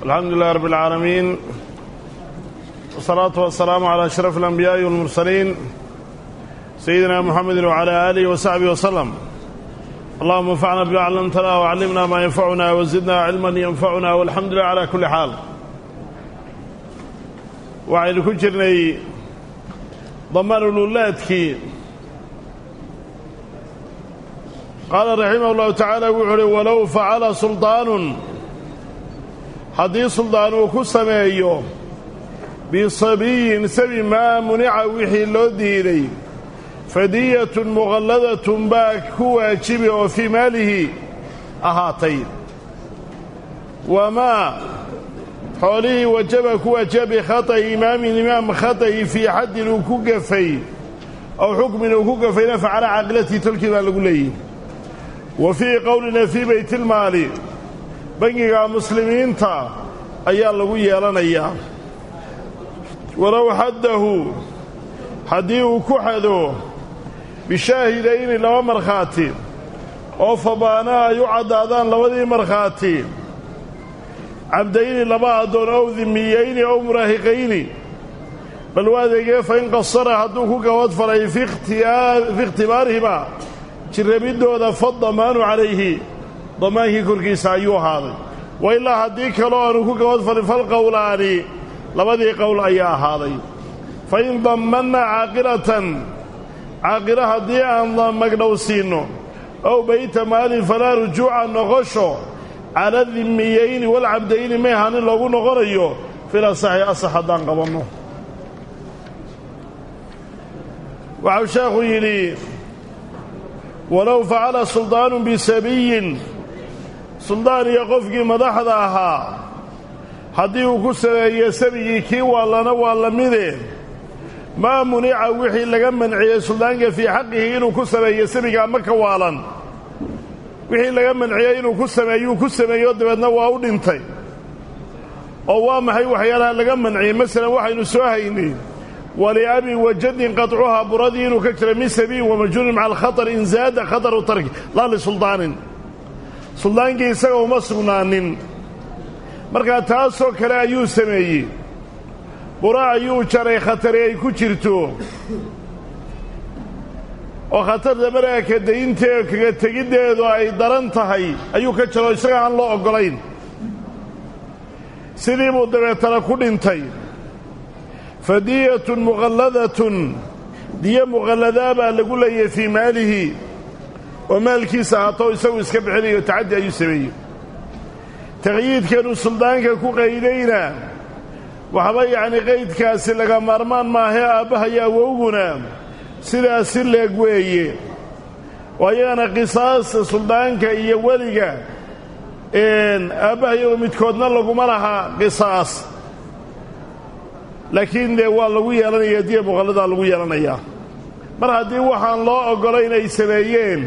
alxamdu lilah rab اlcaalamiin wsalaatu wasalaamu calaa ashraf alanbiyaaءi walmursaliin sayidina muxamedi wcalaa aalihi wasaxbihi waslem allahuma anfacna bima callamtana wacallimna maa yanfacuna wazidna cilman yanfacuna walxamdu lilah cala kulli xaal waxaynu ku jirnay damaanululaadkii qaala raximah اllahu tacaala wuxuu uhi walow facala suldaanun haddii suldaan uu ku sameeyo bisabiyin sabi maa munica wixii loo diiday fadiyatun muqalladatun baa ku waajibi oo fii maalihi ahaatay wamaa xoolihii wajaba ku waajiba bikhata'i imaamin imaam khata'i fii xaddin uu ku gafay ow xukmin uu ku gafayna facala caaqilatii tolkii baa lagu leeyihi wa fii qowlina fii baytilmaali bangiga muslimiinta ayaa lagu yeelanayaa walow xaddahu haddii uu ku xado bishaahidayni laba markhaati oo fabaana ay u caddaadaan labadii markhaati cabdayni laba addoon ow dimiyeyni ow muraahiqayni bal waa adeegee fa in qasara hadduu ku gabad falay fi ikhtibaarihima jirrabiddooda fadamaanu calayhi damaankii korkiisa ayuu ahaaday wa ilaa haddii kaloo aanu ku gabad falin falqowlaani labadii qowl ayaa ahaaday fa in dammanna caaqilatan caaqilo haddii aan magdhow siinno ow bayta maalin falaa rujuuca noqosho cala dimiyeyni walcabdayni may ahanin loogu noqonayo fil asaxi asax haddaan qabanno waxau sheekhu yidhi walow facala suldaanun bisabiyin suldaan iyo qofkii madaxda ahaa haddii uu ku sameeyo sabigii kii waallana waa la mide maa munica wixii laga manciyey suldaanka fii xaqihi inuu ku sameeyo sabiga ama ka waalan wixii laga manciyey inuu ku sameeyuu ku sameeyo dabeedna waa u dhintay oo waa maxay waxyaalaha laga manciyey masalan waxaynu soo haynay waliabi wajadin qaطcuhaa buradii inuu ka jira min sabiin wamajhuulin maca alkhaطar in zaada khataru tarki laa lisuldaanin suldaankii isaga uma sugnaanin markaa taasoo kale ayuu sameeyey bura ayuu jaray khatari ay ku jirto oo khatarta markaa kadaynteed kaga tegiddeedu ay daran tahay ayuu ka jaro isaga aan loo oggolayn sidii buu dabeetana ku dhintay fadiyatun muqalladatun diyo muqalladaa baa lagu leeyahay fii maalihi oo maalkiisa ahaato isagu iska bixinayo tacaddi ayuu sameeyey taqyiidkeenu suldaanka ku qaydayna waxba yacni qaydkaasi laga maarmaan maahee aabbaha iyo awowguna sidaasi leeg weeye oo ayagana qisaasta suldaanka iyo weliga aabbaha iyago midkoodna laguma laha qisaas laakiin dee waa lagu yeelanayaa diya muqalladaa lagu yeelanayaa mar haddii waxaan loo oggolayn ay sameeyeen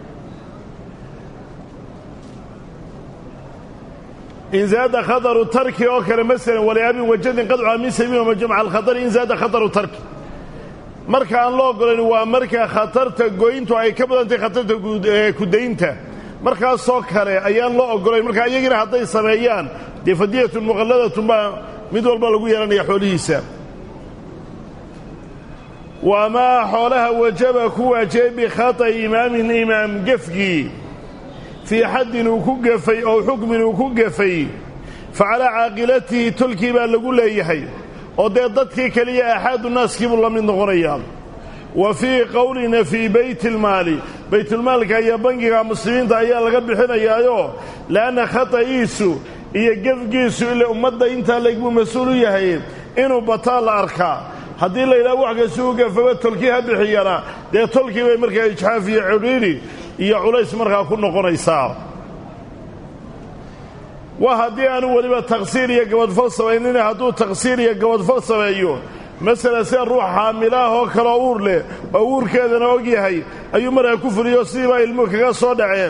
in zaada khataru tarki oo kale masalan waliabin wajadin qadcuha min sabiin wamajmaca alkhatari in zaada khataru tarki marka aan loo oggolayn waa marka khatarta goyntu ay ka badantay khatarta kudaynta markaasoo kale ayaan loo oggolayn marka iyagina hadday sameeyaan dee fadiyatun muqalladatun baa mid walba lagu yeelanaya xoolihiisa wamaa xoolaha wajaba ku waajibay bikhata'i imaamin imaam gefgii fii xaddin uu ku gafay oo xukmin uu ku gafay fa calaa caaqilatihi tolkii baa lagu leeyahay oo dee dadkii keliya axaadu naaskiibuu la mid noqonayaa wa fii qowlina fii baytilmaali baytulmaalka iyo bangiga muslimiinta ayaa laga bixinayaayo le'anna khata'iisu iyo gefgiisu ile ummadda intaa layguu mas-uul u yahay inuu bataa la arkaa haddii la yidhaha wax kasta u gafaba tolkii ha bixiyana dee tolkii bay markaa ijxaaf iyo cidhiidhi iyo culays markaa ku noqonaysaa waa haddii aanu weliba taqsiir iyo gabadfal samaynina hadduu taqsiir iyo gabadfal sameeyo masalan sida ruux xaamilaah oo kaleo uur leh oo uurkeedana og yahay ayuu markaa ku fuliyo sidiibaa ilmuhu kaga soo dhaceen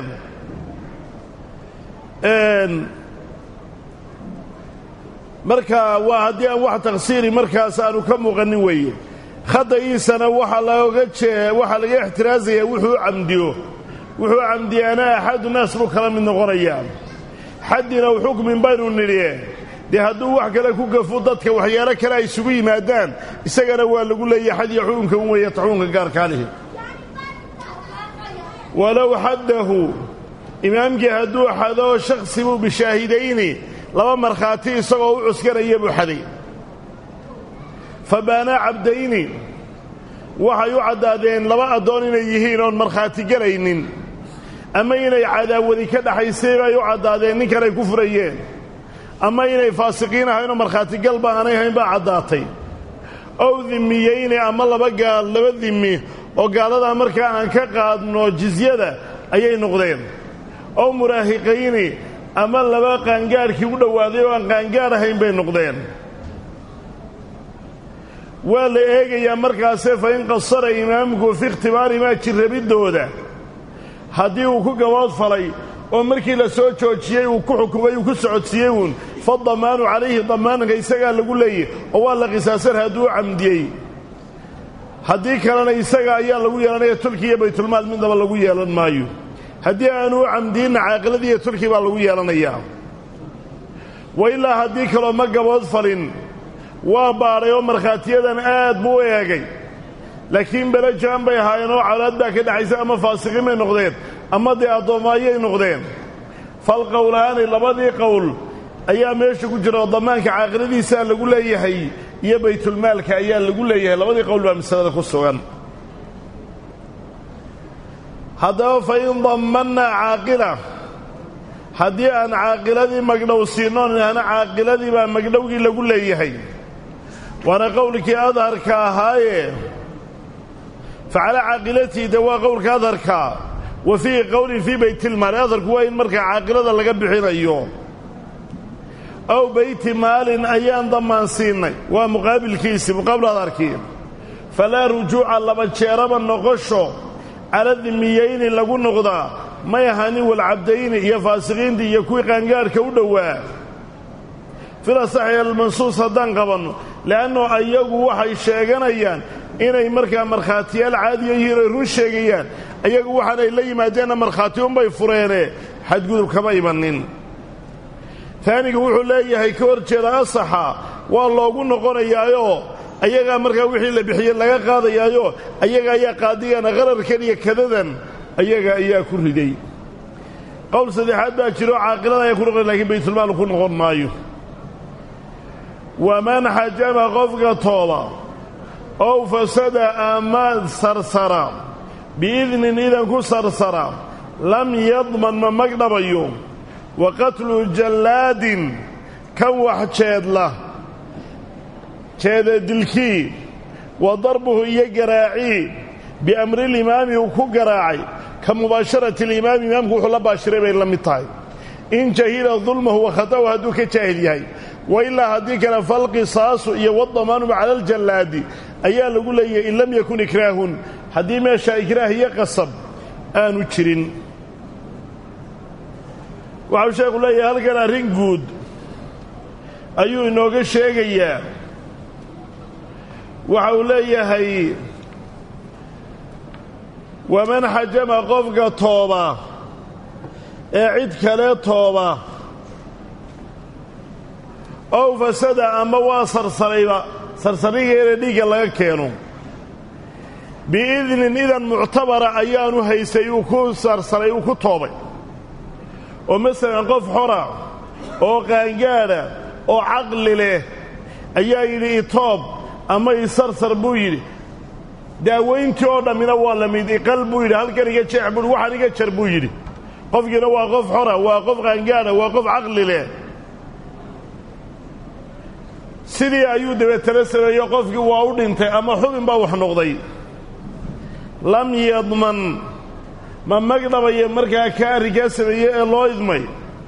marka waa haddii aan wax taqsiiri markaas aanu ka muuqanin weeye khada'iisana waxaa looga jee waxaa laga ixtiraazaya wuxuu camdiyo wuxuu camdiyaana axadu naas buu kala mid noqonayaa xaddina xukmin baynu nidhi dee hadduu wax kale ku gafo dadka waxyaalo kale ay isugu yimaadaan isagana waa lagu leeyahay xad iyo xukunka un weeye xukunka gaarkaa lihi walow xaddahu imaamkii hadduu xado shaksi buu bishaahidayni laba markhaati isagoo u cuskanaya buu xaday fa baanaa cabdayni waxay u caddaadeen laba addoon inay yihiin oon markhaati gelaynin ama inay cadaawadi ka dhaxaysay bay u caddaadeen ninkan ay ku furayeen ama inay faasiqiin ahaynoo markhaatigalba aanay hayn baa caddaatay ow dimiyeyni ama laba gaal laba dimi oo gaaladaa markaa aan ka qaadno jizyada ayay noqdeen ow muraahiqayni ama laba qaangaadhkii u dhowaaday oo aan qaangaadh ahayn bay noqdeen waa la eegayaa markaase fa in qasara imaamku fi ikhtibaarimaa jirrabiddooda haddii uu ku gabood falay oo markii la soo joojiyey uu ku xukumay uu ku socodsiiyey uun fa damaanu calayhi damaanka isagaa lagu leeyahy oo waa la qisaasan hadduu u camdiyey haddii kalena isaga ayaa lagu yeelanaya tulki iyo baytulmaal midnaba lagu yeelan maayo haddii aanu u camdiyinna caaqiladii iyo tulki baa lagu yeelanayaa wa ilaa haddii kaloo ma gabood falin waa baadhay oo markhaatiyadan aad buu u eegay laakiin belajaan bay ahaayeen oo colaad baa ka dhexaysa ama faasiqiin bay noqdeen ama dee addoommo ayay noqdeen falqowlaani labadii qowl ayaa meesha ku jira oo damaanka caaqiladiisaa lagu leeyahay iyo baytulmaalka ayaa lagu leeyahay labadii qowl baa masalada ku sugan haddaba fa in dammannaa caaqila haddii aan caaqiladii magdhow siinnoon idhaahna caaqiladii baa magdhowgii lagu leeyahay waana qowlkii adharka ahaaye fa calaa caaqilatii de waa qowlka adharka wa fiihi qowlin fii baytilmaali adharku waa in markaa caaqilada laga bixinayo ow beyti maalin ayaan dammaan siinay waa muqaabilkiisii muqaabil adharkii falaa rujuuca laba jeeraba noqosho cala dimiyeyni lagu noqdaa may ahanin walcabdayni iyo faasiqiintii iyo kuwii qaangaadhka u dhowaa filasaxi almansuus haddaan qabanno le'anno ayagu waxay sheeganayaan inay markaa markhaatiyaal caadiya yihiin oy run sheegayaan ayagu waxaanay la yimaadeenna markhaati unbay fureene xadgudub kama imanin taanigu wuxuu leeyahay ka hor jeeda asaxa waa loogu noqonayaayoo ayagaa markaa wixii la bixiyey laga qaadayaayo ayaga ayaa qaadigana qararkan iyo kadadan ayaga ayaa ku riday qowl saddexaad baa jiro caaqilada ayaa ku noqon lakiin baytulmaal ku noqon maayo waman xajama qofka tooba ow fasada ama sarsara biidnin idan ku sarsara lam yadman ma magdhabayo wa qatlu jallaadin kan wax jeedla jeeda dilkii wa darbuhu iyo garaacii biamrilimaami uu ku garaacay ka mubaasharati alimaami imaamku wuxuu la baashiray bay la mid tahay in jahila dulmahu wa khata'u hadduu ka jaahil yahay wa ilaa haddii kale falqisaasu iyo wadamaanuba cala aljallaadi ayaa lagu leeyahay in lam yakun ikraahun haddii meesha ikraah iyo qasab aanu jirin waxau sheekhu leeyahay halkan arrin guud ayuu inooga sheegayaa waxa uu leeyahay waman xajama qofka tooba ee cid kale tooba ow fasada ama waa sarsarayba sarsarigeena dhiigga laga keeno biidnin idan muctabara ayaanu haysay uu ku sarsaray uu ku toobay oo masalan qof xora oo qaangaadha oo caqli leh ayaa yidhi itoob ama isarsar buu yidhi daawayntii oo dhammina waa la mid iqal buu yidhi halkan iga jeex buuhi waxaan iga jar buu yidhi qofkiina waa qof xora waa qof qaangaadha waa qof caqli leh sidii ayuu dabeetana sameeyo qofkii waa u dhintay ama xubin baa wax noqday lam yadman ma magdhabaya markaa ka arrinkaa sameeye ee loo idmay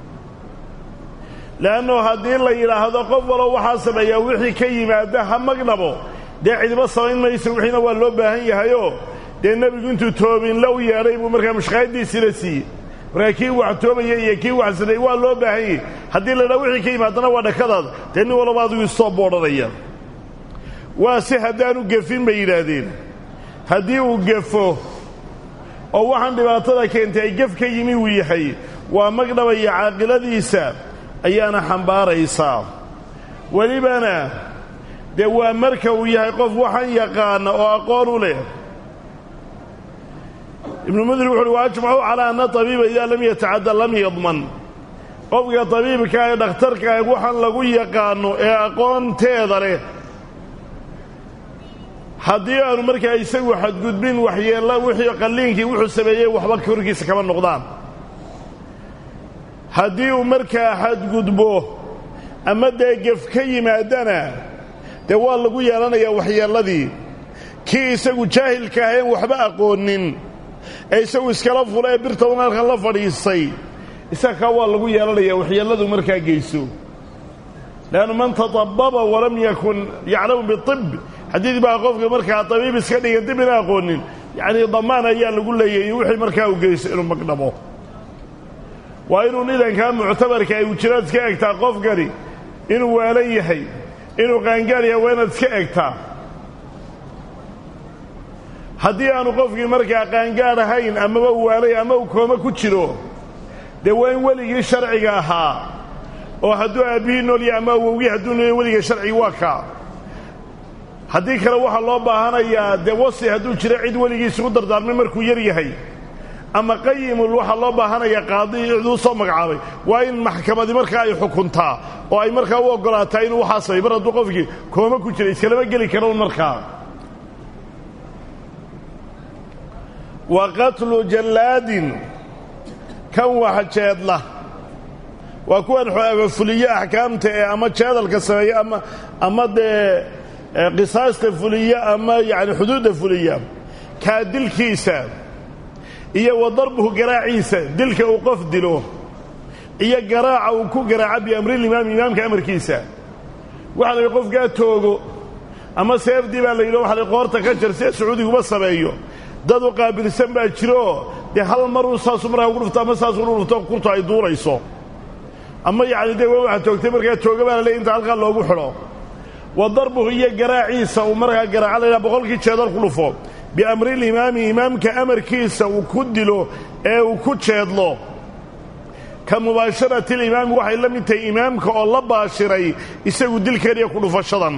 le'annu haddii la yidhaahdo qof walow waxaa sameeyaa wixii ka yimaada ha magdhabo dee cidiba samayn mayso wixiina waa loo baahan yahayoo dee nebigu intuu toobinla u yeedhay buu markaa mushqaayaddiisiina siiyey markaa kii wax toobaya iyo kii wax sameeyey waa loo baahan yahy haddii la yidhaha wixii ka yimaadana waa dhakadaada dee nin walaba adigu istoo boodhanaya waa si haddaanu gefin bay yidhaahdeen haddii uu gefo oo waxaan dhibaatada keentay ay gef ka yimi uu yahay waa magdhabaya caaqiladiisa ayaana xambaaraysaa welibana dee waa marka uu yahay qof waxan yaqaana oo aqoon u leh ibnu mudir wuxu uhi wa ajmacu calaa ana tabiiba idaa lam yatacadda lam yadman qofka tabiibka ee dhakhtarka waxaan lagu yaqaano ee aqoonteeda leh haddii aanu markaa isagu xadgudbin waxyeella wixii qalliinkii wuxuu sameeyey waxba korkiisa kama noqdaan haddii uu markaa xadgudbo ama dee gef ka yimaadana dee waa lagu yeelanayaa waxyeelladii kii isagu jaahilka ahayn waxba aqoonin ee isagu iskala fula ee birta unaalkan la fadhiistay isaga kaa waa lagu yeelanayaa waxyeelladu markaa geyso leannu man tatababa walam yakun yaclamu biib xadiid baa qofka markaa tabiib iska dhigan dib ina aqoonin yacnii damaan ayaa lagu leeyahay wixii markaa uu geyso inuu magdhabo waa inuu nidankaa muctabarka ay wujiraad iska egtaa qofkani inuu waalan yahay inuu qaangaar yahay waa inaad iska egtaa haddii aanu qofkii markaa qaangaar ahayn amaba u waalay ama uu kooma ku jiro dee waa in weligii sharciga ahaa oo hadduu aabbihii noolya ama awowgii hadduu noolya weliga sharcigi waa kaa haddii kale waxaa loo baahanayaa dee wasi hadduu jiro cid weligii isugu dardaarmay markuu yar yahay ama qayimul waxaa loo baahanayaa qaadi ciduu soo magacaabay waa in maxkamadi markaa ay xukuntaa oo ay markaa u oggolaataa inuu waxaa samay mar hadduu qofkii kooma ku jira iskalama geli karo markaa wa qatlu jallaadin kan wax jeedla waa kuwan fuliye axkaamta ee ama jeedalka sameeya ama ama dee qisaasta fuliya ama yacni xuduudda fuliya kaa dilkiisa iyo wa darbuhu garaaciisa dilka uu qof dilo iyo garaaca uu ku garaaca biamrilimaami imaamka amarkiisa waxa la yidhi qofkaa toogo ama seefdii baa la yidhi waxa la qoorta ka jar see sacuudiguba sameeyo dad u qaabilsan baa jirooo dee hal maruu saasu markaa ugu dhufto ama saasu ugu dhufto kurtu ay duurayso ama yacni dee waa waxa toogtay markaa tooga baa la leey inta halkaa loogu xidho wa darbuhu iyo garaaciisa uu markaa garaaca laydhaha boqolkii jeedal ku dhufo biamrilimaami imaamka amarkiisa uu ku dilo ee uu ku jeedlo ka mubaasharati limaami waxay la mid tahay imaamka oo la baashiray isagu dilkeeniya ku dhufashadan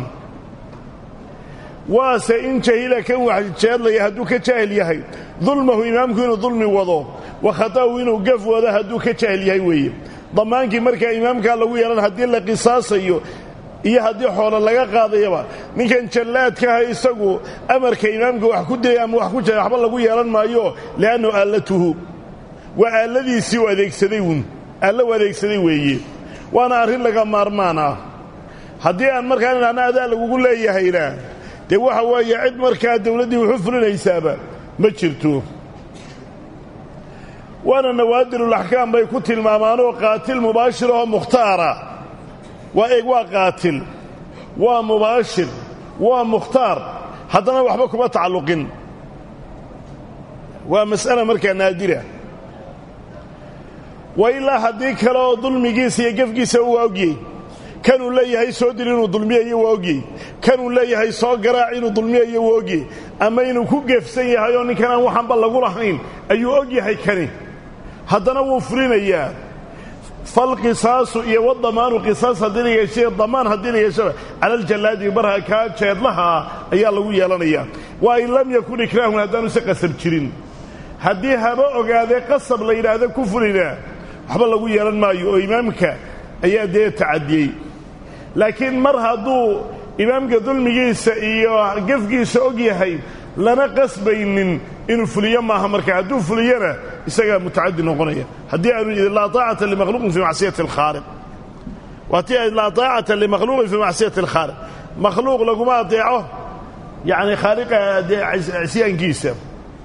waase in jahila kan wax jeedlaya hadduu ka jaahil yahay dulmahu imaamku inuu dulmi wado wa khata'u inuu gaf wado hadduu ka jaahil yahay weeye dammaankii markaa imaamkaa lagu yeelan haddii la qisaasayo iyo haddii xoolo laga qaadayaba ninkan jallaadkaha isagu amarka imaamka wax ku dilay ama wax ku jira waxba lagu yeelan maayo li'annahu aallatuhu waa aalladiisii u adeegsaday uun aallo u adeegsaday weeye waana arrin laga maarmaan ah haddii aan markaa inana adaa lagugu leeyahayna dee waxa weeye cid markaa dawladdii wuxu fulinaysaaba ma jirto waana nawaadirulaxkaam bay ku tilmaamaanoo qaatil mubaashir oo mukhtaara waa eeg waa qaatil waa mubaashir waa mukhtaar haddana waxba kuma tacalluqin waa mas'ala markaa naadira wa ilaa haddii kale oo dulmigiisa iyo gefkiisa uu ogyey kanuu leeyahay soo dil inuu dulmiyayo waa ogyey kanuu leeyahay soo garaac inuu dulmiyayo waa ogyey ama inuu ku geefsan yahay oo ninkan aan waxanba lagu lahayn ayuu og yahay kani haddana wuu fulinayaa falqisaasu iyo wadamaanu qisaas haddii la yeeshay damaan haddii la yeeshaba cala aljallaadi marha kaa jeedlahaa ayaa lagu yeelanayaa waa in lam yakun ikraahun haddaanu se qasab jirin haddii haba ogaadee qasab la yidhaahdo ku fulina waxba lagu yeelan maayo oo imaamka ayaa dee tacadiyey laakiin mar hadduu imaamka dulmigiisa iyo gefkiisa og yahay lana qasbaynin inuu fuliyo maaha marka hadduu fuliyana isagaa mutacadi noqonaya haddii aanu yidhi laa taacata limakhluuqin fii macsiyati alkhaaliq waatii laa taacata limakhluuqin fii macsiyati alkhaaliq makhluuq laguma adeeco yacni khaaliqa cisyaankiisa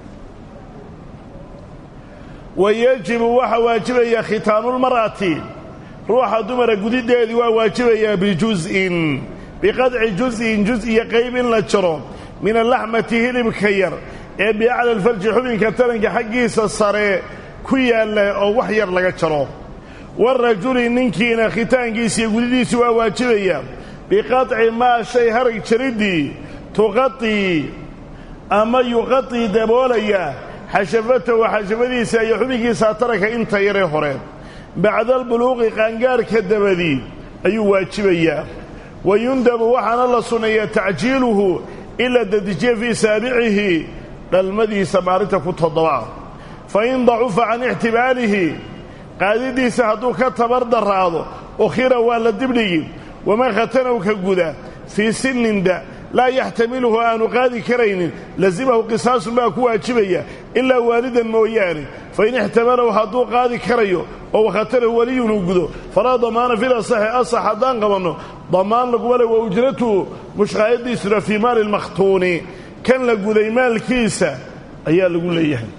wa yajibu waxaa waajibaya khitaanulmar'ati ruuxa dumara gudideedii waa waajibayaa bijuz'in biqadci juz'in juz iyo qayb in la jaro min alaxmati hilibka yar ee biacla alfarji xubinka taranka xaggiisa sare ku yaalla oo wax yar laga jaro warajuli ninkiina khitaankiisa iyo gudidiisi waa waajibaya biqaطci maa shay harag jariddii tuqaطii ama yuqaطii daboolaya xashafatahu xashafadiisa iyo xubinkiisa taranka inta yaree hore bacda albuluuqi qaangaarhka dabadii ayuu waajibayaa wa yundabu waxaana la sunneeyaa tacjiiluhu in la dedijiye fii saabicihi dhalmadiisa maalinta ku toddoba fa in dacufa can ixtimaalihi qaadidiisa hadduu ka tabar daraado ukhira waa la dibdhigi waman khatanow ka guda fii sinninda laa yaxtamiluhu aanu qaadi karaynin lasimahu qisaasun baa ku waajibaya ilaa waalidan mooyaane fain ixtamalow hadduu qaadi karayo oo wakhatanahu weliyun uu gudo falaa damaana fil asaxi asax haddaan qabanno damaan laguma le wa ujratuhu mushqaayadiisuna fii maali lmakhtuuni kan la guday maalkiisa ayaa lagu leeyahay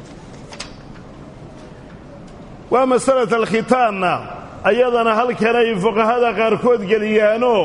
waa masalata alkhitaanna ayadana halkanay fuqahada qaarkood geliyaanoo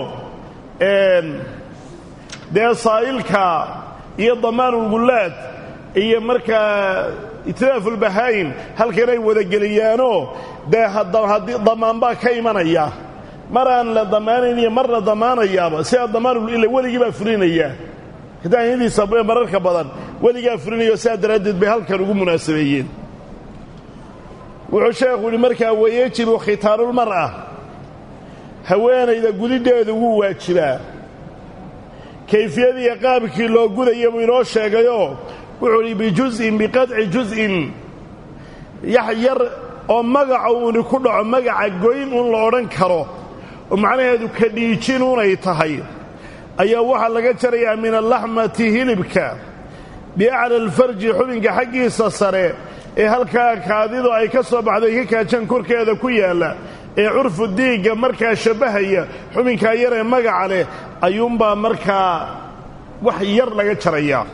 dee saa'ilka iyo damaanulgullaad iyo markaa itiraafulbahaa'im halkanay wadageliyaanoo dee haddii damaanbaa ka imanaya mar aan la damaanayn iyo mar la damaanayaaba sidaa damaanul weligii baa fulinaya hitaanyadiisa mararka badan weligaa fulinayo sidaa daraaddeed bay halkan ugu munaasabeeyeen wuxuu sheekhu yidhi markaa wayejibu khitaanulmar'a haweenayda gudidheedu wuu waajibaa kayfiyadiiyo qaabkii loo gudaya buu inoo sheegayoo wuxuu idhi bijus'in biqadci jus'in yax yar oo magaca uuni ku dhaco magaca goyn un la odhan karo oo macnaheedu ka dhiijin unay tahay ayaa waxaa laga jarayaa min allaxmati hilibka biacla alfarji xubinka xaggiisa sare ee halkaa kaadidu ay ka soo baxday ka kaajaan korkeeda ku yaalla ee curfu diigga markaa shabbahaya xubinkaa yar ee magaca leh ayuunbaa markaa wax yar laga jarayaa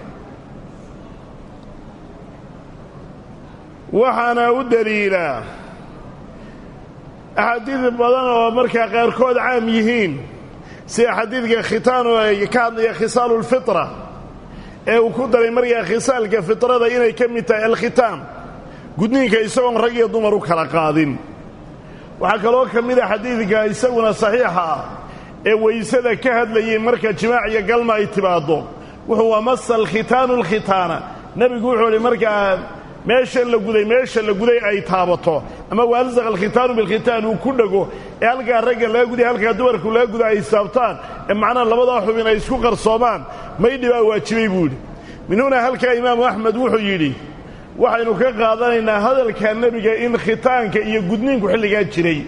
waxaana u daliilaa axaadiid badan oo markaa qaarkood caam yihiin sida xadiidka khitaanu ay ka hadlaya khisaalulfitra ee uu ku daray markaa khisaalka fitrada inay ka mid tahay alkhitaam gudniinka isagoon rag iyo dumar u kala qaadin waxaa kaloo ka mid a xadiidka isaguna saxiixa ah ee weysada ka hadlayay marka jimaac iyo galma ay timaaddo wuxuu wamasa alkhitaanu alkhitaana nebigu wuxuu idhi markaa meesha la guday meesha la guday ay taabato ama waalsaqa alkhitaanu bilkhitaan uu ku dhego ee halkaa ragga laga guday halkaa dumarku laga guda ay saabtaan ee macnaha labadaa xubin ay isku qarsoomaan maydhi baa waajibay buu yidhi min huna halkaa imaamu axmed wuxuu yidhi waxaynu ka qaadanaynaa hadalka nebiga in khitaanka iyo gudniinku xilligaa jiray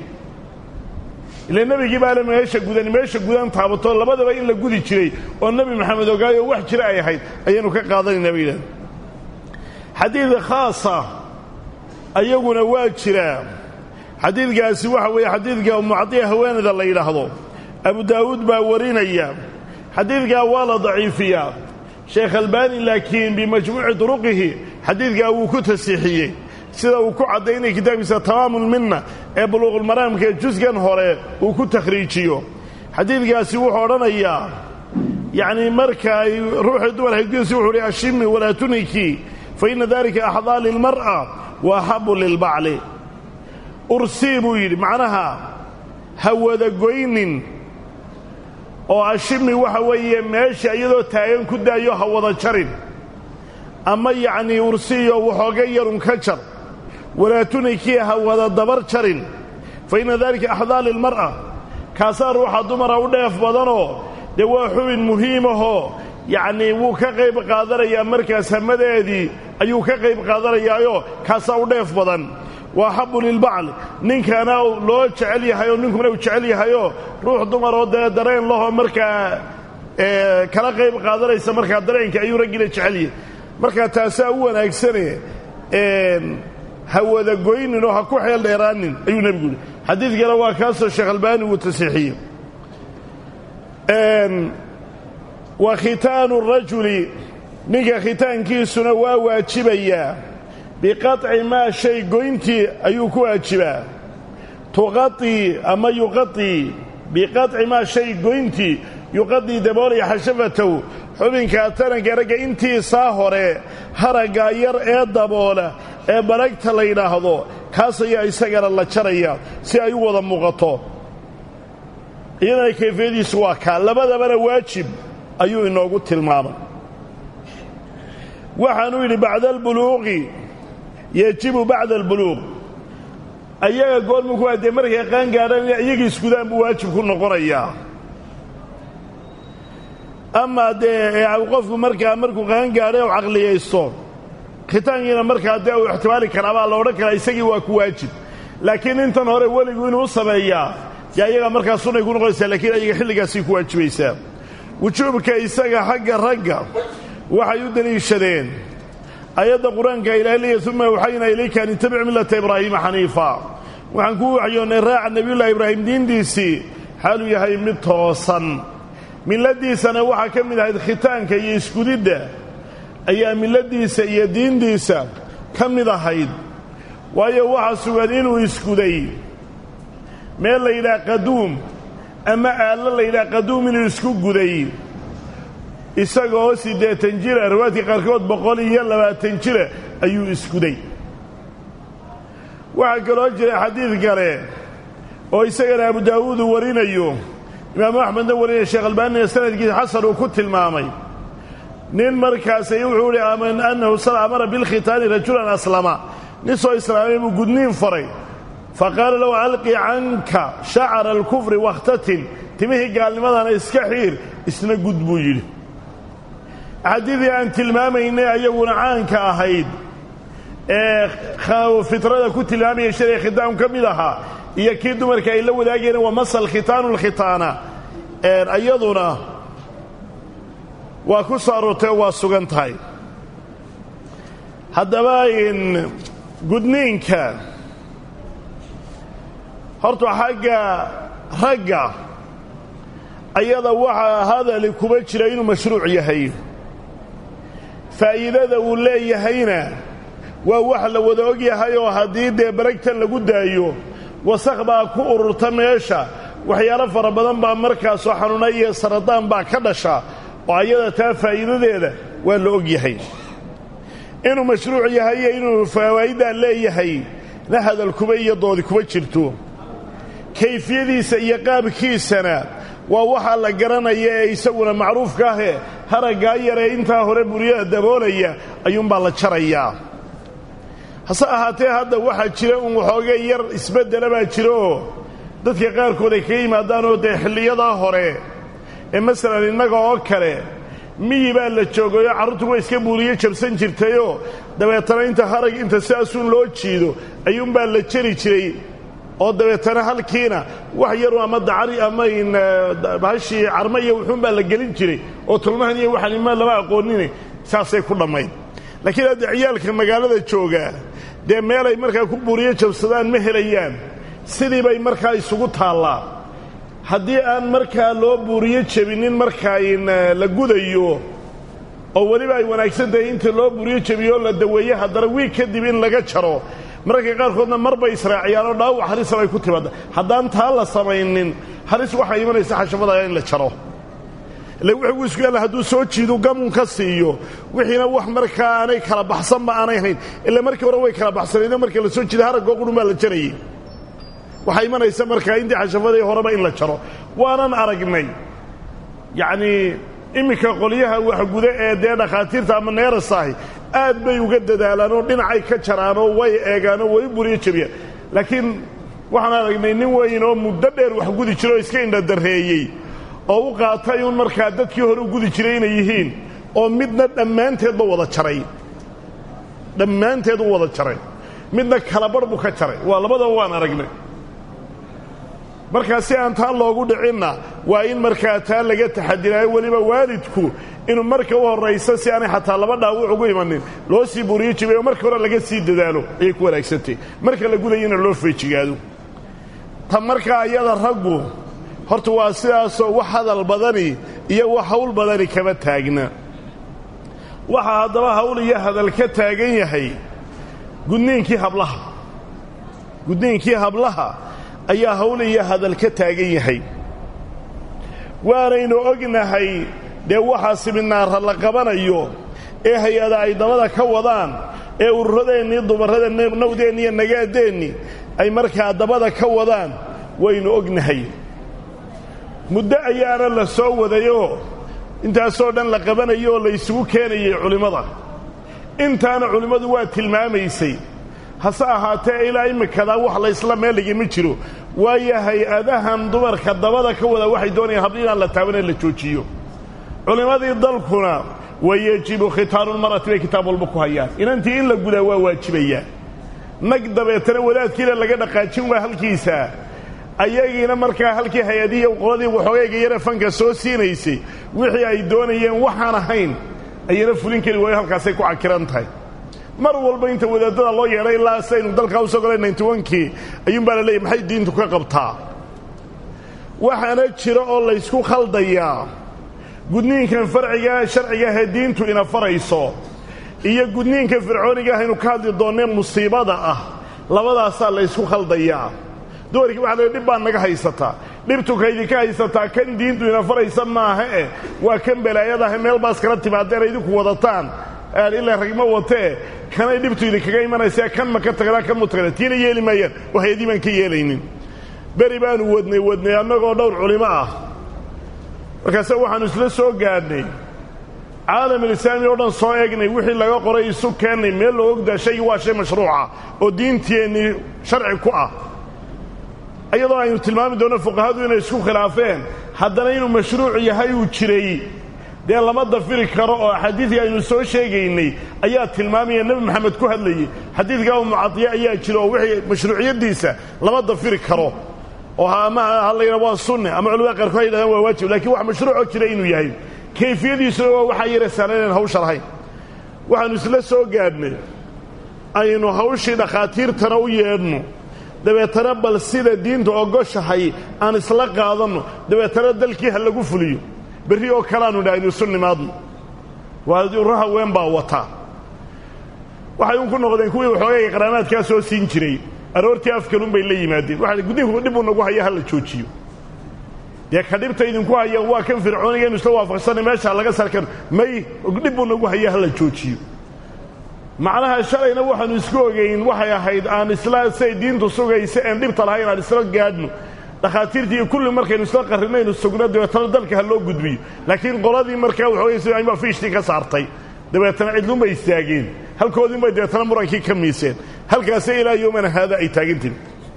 ila nebigii baa le meesha gudan meesha gudan taabato labadaba in la gudi jiray oo nebi maxamed ogaayo wax jira ay ahayd ayaynu ka qaadanaynaa bay yidhahda xadiid khaasa ayaguna waa jiraa xadiidkaasi waxa weeye xadiidka umucadiya haweenayda la yidhaahdo abu daawuud baa warinaya xadiidkaa waa la daciifiyaa sheekh albaani laakiin bimajmuuci duruqihi xadiidkaa wuu ku tasiixiyey sida uu ku caddaynaya kitaabkiisa tamaamulminna ee buluuqulmaraamka ee jusgan hore uu ku takhriijiyo xadiidkaasi wuxuu odhanayaa yacnii marka ay ruuxii dumar haydgiisi wuxuu uhi ashimi walaa tuniki fa inna dalika axdaa lilmar'a wa axabu lilbacli ursii buu yidhi macnaha ha wadagoynin oo ashimi waxa weeye meesha iyadoo taagan ku daayo ha wada jarin ama yacnii ursiyo waxooga yarun ka jar walaa tunikii ha wada dabar jarin fa inna daalika axdaa lilmar'a kaasaa ruuxa dumara u dheef badanoo dee waa xubin muhiimahoo yacnii wuu ka qayb qaadanayaa markaas hamadeedii ayuu ka qayb qaadanayaayoo kaasaa u dheef badan waa xabu lilbacli ninkana loo jecel yahay oo ninkuna uu jecel yahayoo ruux dumaroo dee dareen lahoo markaa kala qayb qaadanaysa markaa dareenka ayuu raggina jecel yahay markaa taasaa u wanaagsane ha wadagoynin oo ha ku xeel dheeraanin ayuu nebigu yidhi xadiidkana waa kaasoo sheekh albaani uu tasiixiyey wa khitaanu rajuli ninka khitaankiisuna waa waajibayaa biqaطci maa shay goyntii ayuu ku waajibaa tuqaطii ama yuqaطii biqaطci maa shay goyntii yuqadii daboolaya xashafatow xubinka taranka ragga intiisaa hore haraggaa yar ee daboola ee baragta la yidhaahdo kaas ayaa isagana la jaraya si ay u wada muuqato iyadana kayfiyadiisu waa kaa labadabana waajib ayuu inoogu tilmaamay waxaanuu yidhi bacda albuluuqi yejibu bacda albuluuq ayaga goormuku waa dee markay qaan gaadhaan inay iyagii iskudaan buu waajib ku noqonayaa amaa dee qofku markaa markuu qaangaadhay u caqliyaysto khitaankiina markaa dee uu ixtimaali karaabaa la odhan karaa isagii waa ku waajib laakiin intan hore weligu inuu sameeyaa dee ayagaa markaa sunnay ku noqonaysaa lakiin ayaga xilligaasay ku waajibaysaa wujuubka isaga xagga ragga waxay u deliishadeen ayadda qur-aanka ilahay leeya uma awxaynaa ilayka an ittabic millata ibraahiima xaniifa waxaan ku waxyoonnay raaca nebiyullahi ibraahim diintiisii xaaluu yahay mid toosan milladiisana waxaa ka mid ahayd khitaanka iyo iskudidda ayaa milladiisa iyo diintiisa ka mid ahayd waayo waxaa sugan inuu iskuday meel la yidhaha qaduum ama aallo la yidhaha qaduum inuu isku guday isagaoo siddeetan jira riwaadka qaarkood boqol iyo labaatan jira ayuu iskuday waxaa kaloo jira xadiid kale oo isagana abu daawuud uu warinayo imaamu axmedna warinaya sheekh albaanina sanadkiisa xasan uu ku tilmaamay nin markaasay wuxuu ihi annahu sal amara bilkhitaani rajulan aslama nin soo islaamay buu gudniin faray fa qaala lahu alqi canka shacara alkufri wakhtatin timihii gaalnimadana iska xiir isna gud buu yidhi xadiidii aan tilmaamaynay ayaguna caanka ahayd ee fitrada ku tilmaamaya shalay khitaam ka mid ahaa iyo kii dumarka ay la wadaagayeen waa masal khitaanu lkhitaana iyaduna waa ku soo aroortay oo waa sugan tahay haddaba gudniinka horta xagga ragga ayada waxaa hadali kuma jira inuu mashruuc yahay faa'iidada uu leeyahayna waa wax la wada og yahay oo haddii dee baragtan lagu daayo wasakh baa ku ururta meesha waxyaalo fara badan baa markaasoo xanuuna iyo saradaan baa ka dhasha oo ayada taa faa'iidadeeda waa la og yahay inuu mashruuc yahay iyo inuu fawaa'iddaa leeyahay na hadal kuba iyo doodi kuma jirto kayfiyadiisa iyo qaabkiisana waa waxaa la garanaya ee isaguna macruufka ahee haraggaa yaree intaa hore buryada daboolaya ayuunbaa la jarayaa hase ahaatee hadda waxaa jira un waxoogay yar isbeddela baa jira oo dadka qaarkood ay kaga yimaadaanoo dee xilliyadaa hore ee masalan innaga oo kale miyi baa la joogayoo carruurtu way iska buuriyo jabsan jirtayoo dabeetana inta harag inta sidaasuun loo jiido ayuunbaa la jari jiray oo dabeetana halkiina wax yaru ama dacari ama bahashii carma iyo wuxuunbaa la gelin jiray oo tulmahan iyo waxanima lama aqoonine saasay ku dhammayd laakiin hadda ciyaalka magaalada joogaa dee meelay markaa ku buuriyo jabsadaan ma helayaan sidii bay markaa isugu taallaa haddii aan markaa loo buuriyo jebinin markaa la gudayo oo weliba ay wanaagsan tahay inta loo buuriyo jebiyo oo la daweeye haddana wiig kadib in laga jaro mararka qaarkoodna mar bay israaciyaan oo dhaawac harisa bay ku timaada haddaan taa la samaynin halis waxaa imanaysa xashafadaga in la jaro ile wuxuu isku yaalla hadduu soo jiidu gamun ka siiyo wixiina wax markaa aanay kala baxsanba aanay hayn ila markii hore way kala baxsanaydo marka la soo jiida haraggoo qudhun baa la jarayay waxaa imanaysa markaa intii xashafadii horeba in la jaro waanan aragnay yacnii iminka qolyaha waxguda ee dee dhakhaatiirta ama neerasahi aad bay uga dadaalaan oo dhinacay ka jaraanoo way eegaanoo way buriyo jebiyaan laakiin waxaan aragnay nin weyn oo muddo dheer wax gudi jiro oo iska indhadarreeyey oo u qaatay uun markaa dadkii hore u gudi jiray inay yihiin oo midna dhammaanteedba wada jaray dhammaanteed u wada jaray midna kalabarh buu ka jaray waa labadaba waan aragnay markaa si aan taa loogu dhicinna waa in markaa taa laga taxadiraayo weliba waalidku inuu marka u horraysa si aanay xataa laba dhaawac ugu imanin loo sii buriyo jibay oo marka hore laga sii dadaalo ayay ku wanaagsantay marka la gudayana loo feejigaado ta markaa ayada raggu horta waa sidaasoo wax hadal badani iyo wax hawl badani kama taagna waxaa haddaba hawl iyo hadal ka taagan yahay gudniinkii hablaha gudniinkii hablaha ayaa hawl iyo hadal ka taagan yahay waanaynu ognahay dee waxaa siminaara la qabanayo ee hay-ada ay dabada ka wadaan ee ururadeennii dumarrada nawdeenni iyo nagaadeenni ay markaa dabada ka wadaan waynu ognahay muddo ayaana la soo wadayoo intaasoo dhan la qabanayo oo la isugu keenayay culimmada intaana culimmadu waa tilmaamaysay hase ahaatee ilaa imikadaa wax laysla meeligii ma jiro waayo hay-adahan dumarka dabada ka wada waxay doonayaan habli inaan la taabanee la joojiyo culimmadii dalkuna wayejibu khitaanulmar'ati bay kitaab walba ku hayaan inantii in la gudaa waa waajibayaa nag dabeetana wadaadkiina laga dhaqaajin waa halkiisa ayagiina markaa halkii hay-adihii qoladii waxoogayga yara fanka soo siinaysay wixii ay doonayeen waxaan ahayn ayana fulin kari waayo halkaasay ku cakiran tahay mar walba inta wadaadada loo yeedhay ilaa saynu dalkaa usoo golay ninty onkii ayuunbaa la leeyay maxay diintu ka qabtaa waxaana jira oo laysku khaldayaa gudniinkan farcigaa sharcigaahee diintu ina farayso iyo gudniinka fircooniga ahaynu ka hadli doonnee musiibada ah labadaasaa laysku khaldayaa dumarkii waxa la dhib baa naga haysataa dhibtu kaydinka haysataa kan diintu ina faraysa maaha eh waa kan balaayadaah meel baas kala timaadeen idinku wadataan ilaa ragma watee kanay dhibtu idinkaga imanaysaa kan ma ka tagnaa kan mu tagna tiina yeeli maayaan oo hay-adii baan ka yeelaynin beri baanu wadnay wadnay annagoo dhowr culimo ah markaase waxaannu isla soo gaadhnay caalamulislaami oo dhan soo eegnay wixii laga qoray isu keennay meel loo ogdaa shaygii waa shay mashruuca oo diinteennii sharci ku ah iyadoo aynu tilmaami doonno fuqahadu inay isku khilaafeen haddana inuu mashruuc yahay uu jiray dee lama dafiri karo oo xadiidkii aynu soo sheegaynay ayaa tilmaamaya nebi maxamed ku hadlayey xadiidka abu mucadiye ayaa jira oo wixii mashruuciyaddiisa lama dafiri karo oo ama ha la yidhaha waa sunne ama culamada qaarkood ha yidhahdaan waa waajib lakiin wax mashruucoo jira inuu yahay kayfiyadiisuna waa waxaa yara saalaynaan hawsha lahayn waxaannu isla soo gaadhnay aynu hawshii dhakhaatiirtana u yeedhno dabeetana bal sida diinta ogoshahay aan isla qaadanno dabeetana dalkii ha lagu fuliyo berri oo kaleaanu idha aynu isu nimaadno waa urro haween baa wata waxay un ku noqdeen kuwii waxoogayga qaraamaadkaa soo siin jiray aroortii afkalun bay la yimaadeen waxa gudniinku dhibuu nagu haya ha la joojiyo dee ka dhibta idinku hayaan waa kan fircooniga inu isla waafaqsanay meeshaa laga sarkan may dhibbuu nagu haya ha la joojiyo macnaha shalayna waxaannu isku ogayn waxay ahayd aan isla say diintu sugaysa een dhibta lahayn aan isla gaadhno dhakhaatiirtii iyo kulli markaynu isla qarrinaynu sugno dabeetana dalka ha loo gudbiyo laakiin qoladii markaa waxoogay sibaa fiishtii ka saartay dabeetana cidlunbay istaageen halkoodiinbay dabeetana murankii ka miiseen halkaasee ilaa yowmana haada ay taagantihin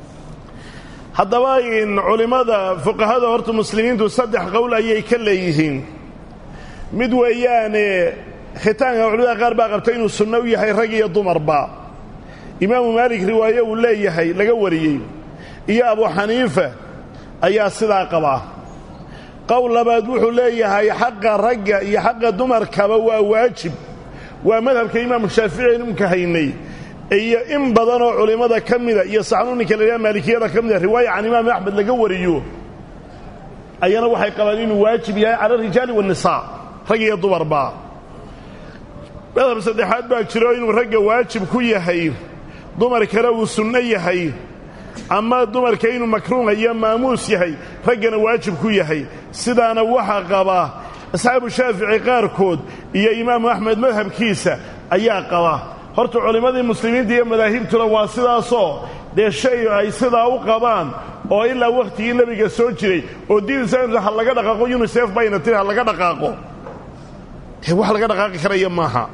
haddaba in culimmada fuqahada horta muslimiintu saddex qowl ayay ka leeyihiin mid weeyaane khitaanka culimada qaar baa qabta inuu sunno u yahay rag iyo dumarba imaamu maalik riwaaye uu leeyahay laga wariyey iyo abu xaniifa ayaa sidaa qabaa qowl labaad wuxuu leeyahay xaqa ragga iyo xaqa dumarkaba waa waajib waa madhabka imaamu shaafici nimka haynay iyo in badanoo culimmada ka mida iyo saxnuuninka la yidhaha maalikiyada ka mida riwaaya can imaam axmed laga wariyo ayana waxay qabaan inuu waajib yahay cala arijaali waannisaa rag iyo dumarba madhab saddexaad baa jiro inuu ragga waajib ku yahay dumarkana uu sunno yahay ama dumarka inuu makruuha iyo maamuus yahay raggana waajib ku yahay sidaana waxa qaba asxaabu shaafici qaarkood iyo imaamu axmed madhabkiisa ayaa qaba horta culimmadii muslimiinta iyo madaahibtuna waa sidaasoo dee shay ay sidaa u qabaan oo ilaa wakhtigii nebiga soo jiray oo diin sayns ha laga dhaqaaqo yunisef bayna tiri ha laga dhaqaaqo dee wax laga dhaqaaqi karaya maaha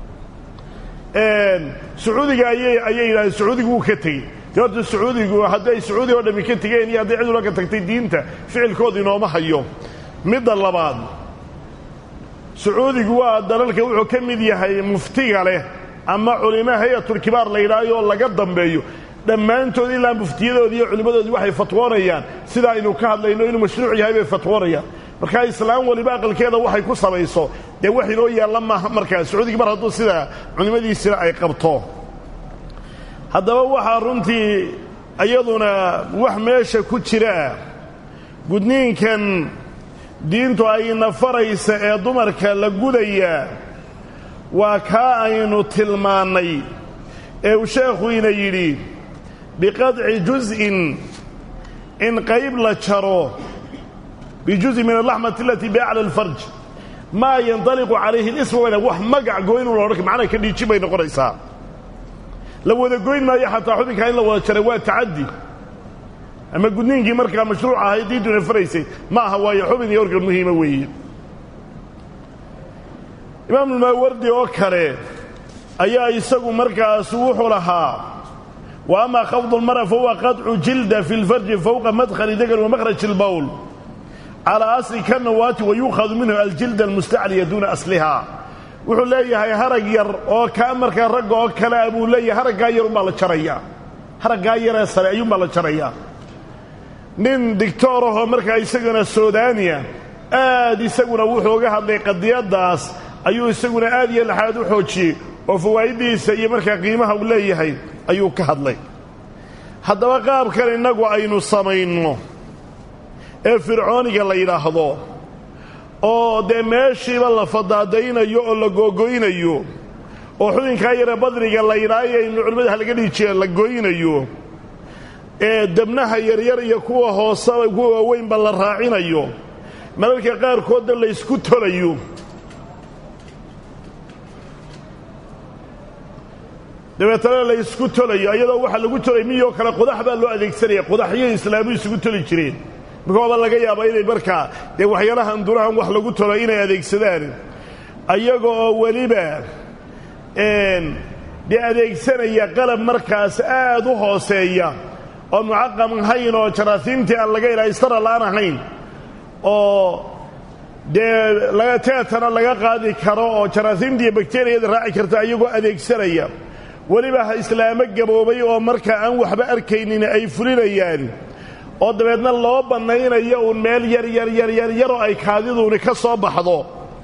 sacuudiga ayay ayay yidhahdeen sacuudigu wuu ka tegey dee horta sacuudigu hadday sacuudi oo dhammi ka tegeen iyo hadday cid ula ka tagtay diinta ficilkooda inooma hayo midda labaad sacuudigu waa dalalka wuxuu ka mid yahay muftiga leh ama culimo hay-atulkibaar la yidhaayo oo laga dambeeyo dhammaantood ilaa muftiyadoodii iyo culimmadoodii waxay fatwoonayaan sidaa aynu ka hadlayno inuu mashruuc yahay bay fatwoonayaan markaa islaam waliba aqalkeeda waxay ku samayso dee wax inoo yaalla maaha markaa sacuudigii mar hadduu sidaa culimmadiisina ay qabto haddaba waxaa runtii iyaduna wax meesha ku jira gudniinkan diintu ayna faraysa ee dumarka la gudaya waa kaa aynu tilmaannay ee uu sheekhu ina yidhi biqadci juz'in in qayb la jaro bijuz'in min alaxmati alatii biacla alfarj maa yandaliqu calayhi lisma wayna wax magac goynuu la odhan macnaa ka dhiijin bay noqonaysaa la wada goyn maayo xataa xubinkaa in la wada jaray waa tacaddi ama gudniinkii markaa mashruuc ahay diintuna faraysay ma aha waayo xubin iyo organ muhiima weeye imaamulmaawardi oo kale ayaa isagu markaas wuxuu lahaa wa amaa khafdu lmara fahuwa qadcu jilda fi lfarji fowqa madkhali dagan wa makhraj ilbowl calaa asli kanawaati wa yuukhadu minhu aljilda almustacliya duuna aslihaa wuxuu leeyahay harag yar oo kaa markaa ragga oo kale a buu leeyahay haraggaa yar umbaa la jarayaa haraggaa yaree sare ayuunbaa la jarayaa nin digtoorahoo markaa isagana sudaaniya aad isaguna wuxuu uga hadlay qadiyaddaas ayuu isaguna aad iyo laxaad u xoojiyey oo fawaaiddiisa iyo markaa qiimaha uu leeyahay ayuu ka hadlay haddaba qaabkan innagu aynu samayno ee fircooniga la yidhaahdo oo dee meeshiiba la fadaadaynayo oo la googoynayo oo xubinkaa yare badriga la yidhaayo aynu culimmada halaga dhihi jireen la goynayo ee debnaha yaryar iyo kuwa hooseba kuwa waaweynba la raacinayo mararka qaarkoodna la ysku tolayo dabeetana la ysku tolayo iyadoo waxaa lagu tolay miyoo kale qodax baa loo adeegsanaya qodaxyo islaamu isugu toli jireen markooba laga yaabaa inay markaa dee waxyaalahan durahan wax lagu tolo inay adeegsadaan ayaga oo weliba dee adeegsanaya qalab markaas aad u hooseeya oo mucaqam ahayn oo jaraasiimtii aan laga ilaa istara la'aan ahayn oo dee teetana laga qaadi karo oo jaraasiimta iyo bakteriyada raaci karta ayagoo adeegsanaya weliba ha islaamo gaboobay oo markaa aan waxba arkaynin ay fulinayaan oo dabeedna loo bannaynayo uun meel yar yar yar yar yaroo ay kaadiduuni ka soo baxdo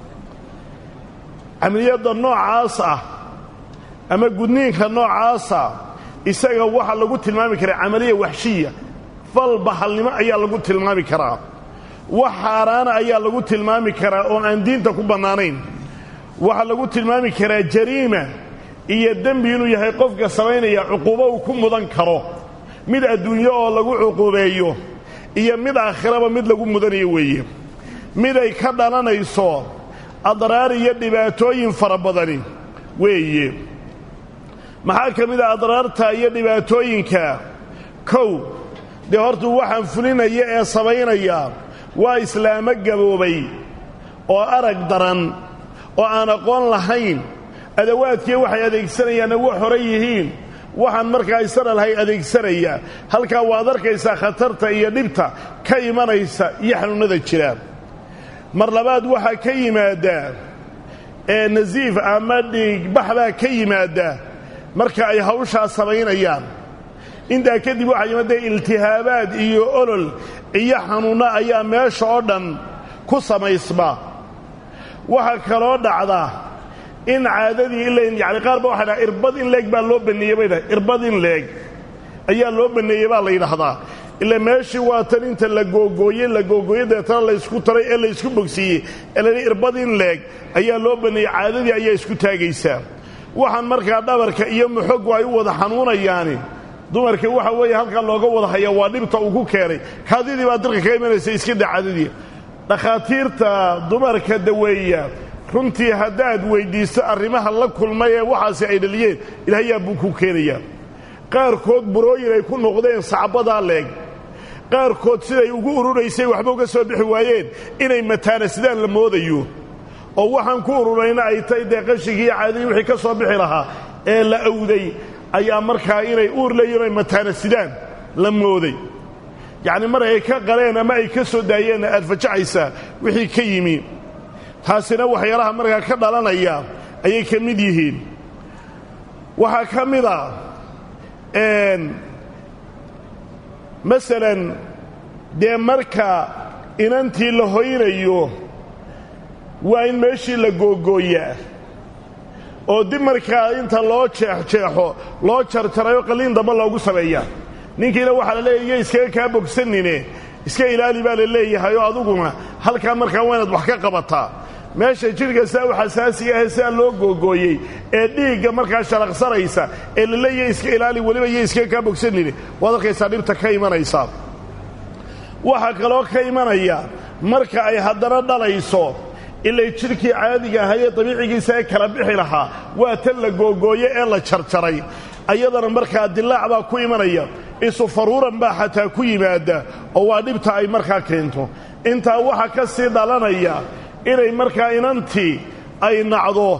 camaliyadda noocaas ah ama gudniinka noocaasa isaga waxaa lagu tilmaami karaa camaliya waxshiya fal bahalnimo ayaa lagu tilmaami karaa wax xaaraana ayaa lagu tilmaami karaa oo aan diinta ku bannaanayn waxaa lagu tilmaami karaa jariima iyo dembi inuu yahay qofka samaynaya cuquubo uu ku mudan karo mid adduunyo oo lagu cuquubeeyo iyo mid aakhiraba mid lagu mudanayo weeye mid ay ka dhalanayso adraar iyo dhibaatooyin fara badani weeye maxaa ka mid a adraarta iyo dhibaatooyinka kow dee hortuu waxaan fulinaya ee samaynaya waa islaamo gaboobay oo arag daran oo aan aqoon lahayn adawaadkii waxay adeegsanayaanna wax hore yihiin waxaan markaa isana lahay adeegsanaya halkaa waad arkaysaa khatarta iyo dhibta ka imanaysa iyo xanuunnada jira mar labaad waxaa ka yimaadda ee nasiif ama dhiigbax baa ka yimaadda marka ay hawshaa samaynayaan intaa kadib waxaa yimaadee iltihaabaad iyo olol iyo xanuunno ayaa meesha oo dhan ku samaysma waxaa kaloo dhacda in caadadii in yani qaar ba waxay dhaha irbad in leeg baa loo baneeyey bay dhahay irbad in leeg ayaa loo baneeyey baa la yidhaahdaa ila meeshii waa tan inta la googooyey la googooyey deetana laysku taray ee laysku bogsiiyey ee laydhi irbad in leeg ayaa loo baneeyey caadadii ayaa isku taagaysaa waxaan markaa dhabarka iyo muxogu ay u wada xanuunayaani dumarka waxa weeye halkaa looga wada hayaa waa dhibta uu ku keenay kaadidii baa dirka ka imanaysa iska da caadadii dhakhaatiirta dumarka daweeya runtii haddaad weyddiisto arrimaha la kulmay ee waxaasi ay dhaliyeen ilaahayaa buu ku keenayaa qaarkood burooyin ay ku noqdeen sacbadaa leeg qaarkood siday ugu ururaysay waxba uga soo bixi waayeen inay mataana sidaan la moodayo oo waxaan ku ururayna ay tahay dee qashigii iyo caadadii wixii ka soo bixi lahaa ee la awday ayaa markaa inay uur leeyihin ay mataana sidaan la mooday yacni mar ay ka qaleen ama ay ka soo daayeenna aad fajacaysaa wixii ka yimi taasina waxyaalaha markaa ka dhalanaya ayay ka mid yihiin waxaa ka mid a masalan dee marka inantii la hoynayo waa in meeshii la googooyaa oo dib markaa inta loo jeexjeexo loo jarjarayo qalliin damba loogu sameeyaa ninkiina waxaa la leeyahy iyo iskaga kaa bogsanine iska ilaali baa la leeyahay oo aduguna halkaa markaa waa inaad wax ka qabataa meesha jidhka saa u xasaasiga ahe sidaa loo googooyey ee dhiigga markaa shalaqsanaysa ee la leeyahay iska ilaali weliba iyo iskaga kaa bogsanine waad arkaysaa dhibta ka imanaysa waxaa kaloo ka imanaya marka ay haddana dhalayso ilay jidhkii caadiga ahayee dabiicigiisa ee kala bixi lahaa waa tan la googooye ee la jarjaray ayadana markaa dilaac baa ku imanaya isu faruuran baa xataa ku yimaada oo waa dhibta ay markaa keento intaa waxaa ka sii dhalanaya inay markaa inantii ay nacdo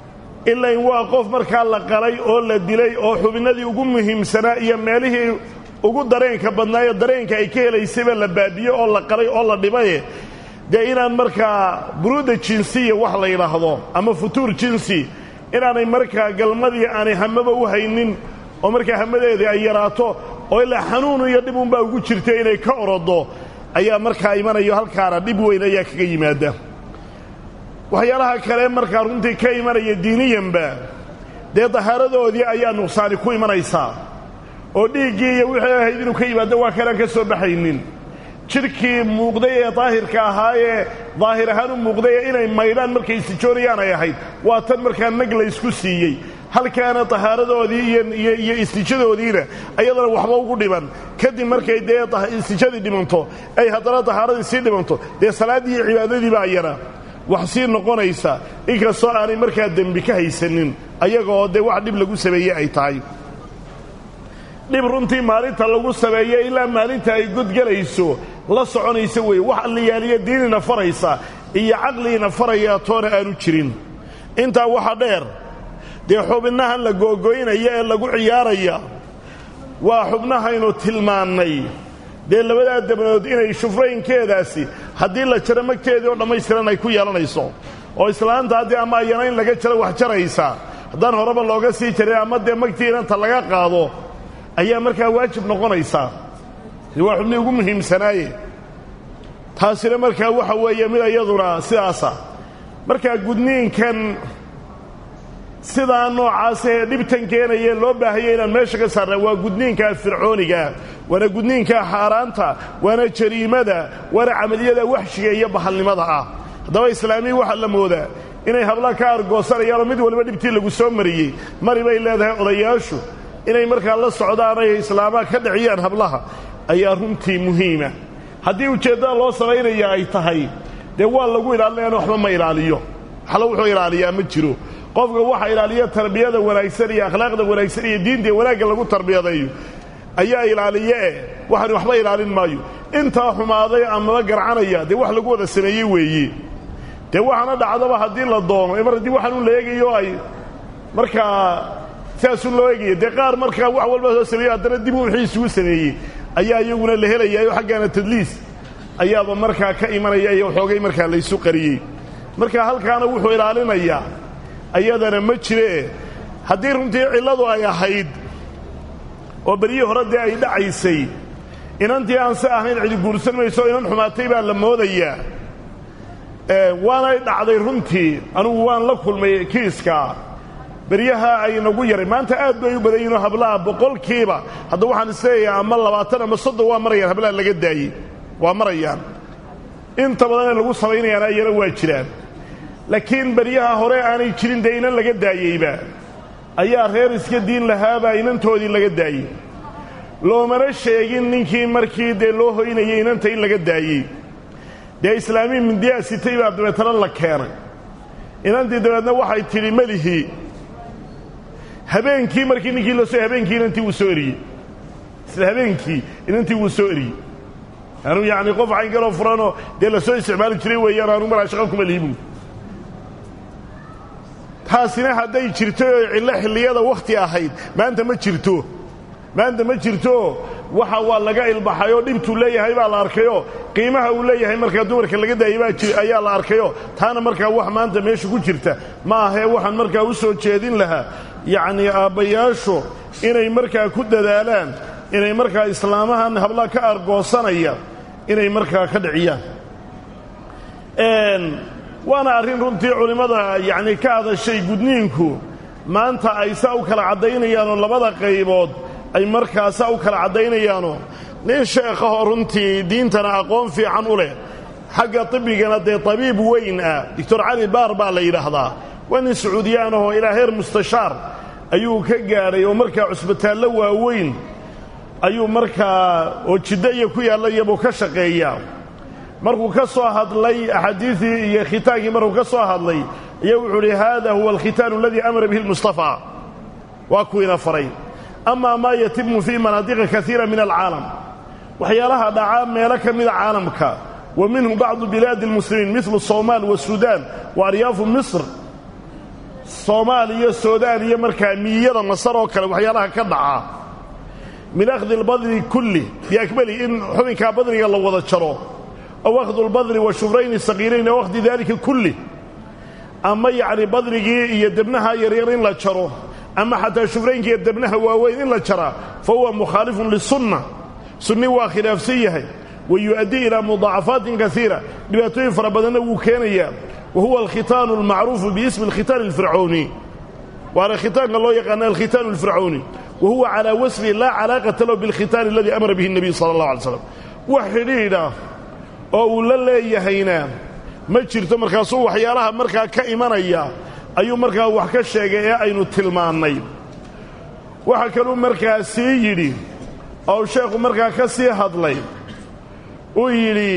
ilayn waa qof markaa la qalay oo la dilay oo xubinnadii ugu muhiimsanaa iyo meelihii ugu dareenka badnaayo dareenka ay ka helaysayba la baabiyo oo la qalay oo la dhibaye dee inaan markaa buruuda jinsiya wax la yidhaahdo ama futuur jinsi inaanay markaa galmadii aanay hamaba u haynin oo markaa hamadeedii ay yaraato oo ilaa xanuun iyo dhib unbaa ugu jirta inay ka orodo ayaa markaa imanayo halkaana dhib weyn ayaa kaga yimaada waxyaalaha kale markaa runtii ka imanaya diiniyanba dee dahaaradoodii ayaa nuqsaani ku imanaysaa oo dhiiggii iyo wixii ahayd inuu ka yimaado waa kanaan ka soo baxaynin jidhkii muuqday ee daahirka ahaa ee daahir ahaan u muuqday ee inay maydhaan markay istijoonayaan ay ahayd waa tan markaa nag la ysku siiyey halkaana tahaaradoodii iyo istijadoodiina ayadana waxba ugu dhiman kadib markay dee istijadii dhimanto ay haddana tahaaradii sii dhimanto dee salaaddii iyo cibaadadiiba ayana wax sii noqonaysa inkastoo aanay markaa dembi ka haysanin ayagaoo dee wax dhib lagu sameeye ay tahay dhib runtii maalinta lagu sameeyo ilaa maalinta ay godgelayso la soconaysa weeye wax alliyaaliyo diinina faraysa iyo caqliina faraya toona aanu jirin intaa waxa dheer dee xubnahan la googoynaya ee lagu ciyaaraya waa xubnahaynu tilmaannay dee labadaa dabnood inay shufraynkeedaasi haddii la jaro magteedii oo dhammaystiran ay ku yeelanayso oo islaanta haddii ama ayana in laga jaro wax jaraysa haddaan horeba looga sii jarin ama dee magtii inanta laga qaado ayaa markaa waajib noqonaysaa waa xubnii ugu muhiimsanaaye taasina markaa waxa weeye mid iyaduna sidaasa markaa gudniinkan sidaa noocaas ee dhibtan keenaye loo baahaya inaan meesha ka saarna waa gudniinkaa fircoonigaa waana gudniinkaa xaaraanta waana jariimada waana camaliyada waxshiga iyo bahalnimada ah haddaba islaamiyi waxaa la moodaa inay habla ka argoosanayaanoo mid waliba dhibtii lagu soo mariyey mari bay leedahay odayaashu inay markaa la socdaan ay islaamaha ka dhiciyaan hablaha ayaa runtii muhiima haddii ujeeddada loo samaynaya ay tahay dee waa lagu ilaalinayana waxba ma ilaaliyo waxla wuxuu ilaaliyaa ma jiro qofka waxa ilaaliya tarbiyada wanaagsan iyo akhlaaqda wanaagsan iyo diinta wanaagga lagu tarbiyadeeyo ayaa ilaaliye eh waxaan waxba ilaalin maayo intaa xumaaday amaba garcanaya dee wax lagu wada sameeyey weeye dee waxaana dhacdaba haddii la doono mar haddii waxaan u la eegayo ay markaa sidaasuu loo eegaya dee qaar markaa wax walba soo sameeyo haddana dib u wixii isugu sameeyey ayaa iyaguna la helayayo xaggaana tadliis ayaaba markaa ka imanaya iyo xoogay markaa laysu qariyey marka halkaana wuxuu ilaalinayaa ayadana ma jiree haddii runtii cilladu ay ahayd oo beryihii hore dee ay dhacaysay inantii aan si ahayn cidi guursan mayso inan xumaatay baa la moodayaa waanay dhacday runtii anugu waan la kulmay kiiska beryaha ay nagu yaray maanta aad bay u badan yihinoo hablaha boqolkiiba hadda waxaan isleeyahay ama labaatan ama soddon waa marayaan hablaha laga daayey waa marayaan inta badan ee lagu samaynayaana ayana waa jiraan laakiin beryaha hore aanay jirin dee inan laga daayeyba ayaa reer iska diin lahaabaa inantoodii laga daayey loomana sheegin ninkii markii dee loo hoynayay inanta in laga daayey dee islaamiyi mindiyaa sitay baa dabeetana la keenay inantii dabeedna waxay tidhi melihii habeenkii markii ninkii la soo habeenkii inantii wuu soo eriyey isla habeenkii inantii wuu soo eriyey anu yacni qof caynkaloo furanoo dee la soo isticmaali jiray weeyaan anu maraa shaqo kuma lihibu taasina hadday jirto oo cillo xilliyada wakhti ahayd maanta ma jirto maanta ma jirto waxa waa laga ilbaxay oo dhibtuu leeyahay baa la arkayoo qiimaha uu leeyahay markaa dumarka laga daayay baa ayaa la arkayoo taana markaa wax maanta meesha ku jirta ma ahee waxaan markaa u soo jeedin lahaa yacnii aabbayaashu inay markaa ku dadaalaan inay markaa islaamahan hablaha ka argoosanaya inay markaa ka dhiciyaan waana arrin runtii culimmada yacni ka hadashay gudniinku maanta ay saa u kala caddaynayaanoo labada qaybood ay markaa saa u kala caddaynayaanoo nin sheekhahoo runtii diintana aqoon fiican u leh xagga tibbigana dee tabiib weyn ah doctor cali baar baa la yidhaahdaa waa nin sacuudiyaanahoo ilaa heer mustashaar ayuu ka gaadhay oo markaa cusbitaallo waaweyn ayuu markaa oo jiddo iyo ku yaallayabuu ka shaqeeyaa markuu ka soo hadlay axaadiidii iyo khitaankii markuu ka soo hadlay ayaa wuxuu uhi haada huwa alkhitaanu aladii amara bihi lmustafaa waa kuwiina faray amaa maa yatimu fii manaadiqa kaiira min alcaalam waxyaalaha dhacaa meelo ka mida caalamka wa minhu bacdu bilaadi اlmuslimiin milu somaal wasuudaan wa aryaafu misr soomaal iyo suudaan iyo markaa miyiyada masar oo kale waxyaalaha ka dhaca min akhdi albadri kulli biakmali in xubinkaa badriga la wada jaro aw akhdu lbadri wa shufrayni saqiirayn aw akhdi daalika kulli ama yacni badrigii iyo debnaha yaryar in la jaro ama xataa shufraynka iyo debnaha waaweyn in la jaraa fa huwa mukhaalifun lisunna sunni waa khilaafsan yahay wa yu'addii ilaa mudaacafaatin kaiira dhibaatooyin fara badanna wuu keenayaa wa huwa alkhitaanu almacruufu biismi alkhitaan alfircooni waana khitaanka loo yaqaana alkhitaanu alfircooni wa huwa calaa wasfi laa calaaqata lahu bilkhitaani aladii amara bihi nebiy sala allah alay slam wax xidhiidha oo uu la leeyahayna ma jirto markaasuu waxyaalaha markaa ka imanaya ayuu markaa wax ka sheegay ee aynu tilmaannay waxaa kaluu markaa sii yidhi oo sheekhu markaa ka sii hadlay uu yidhi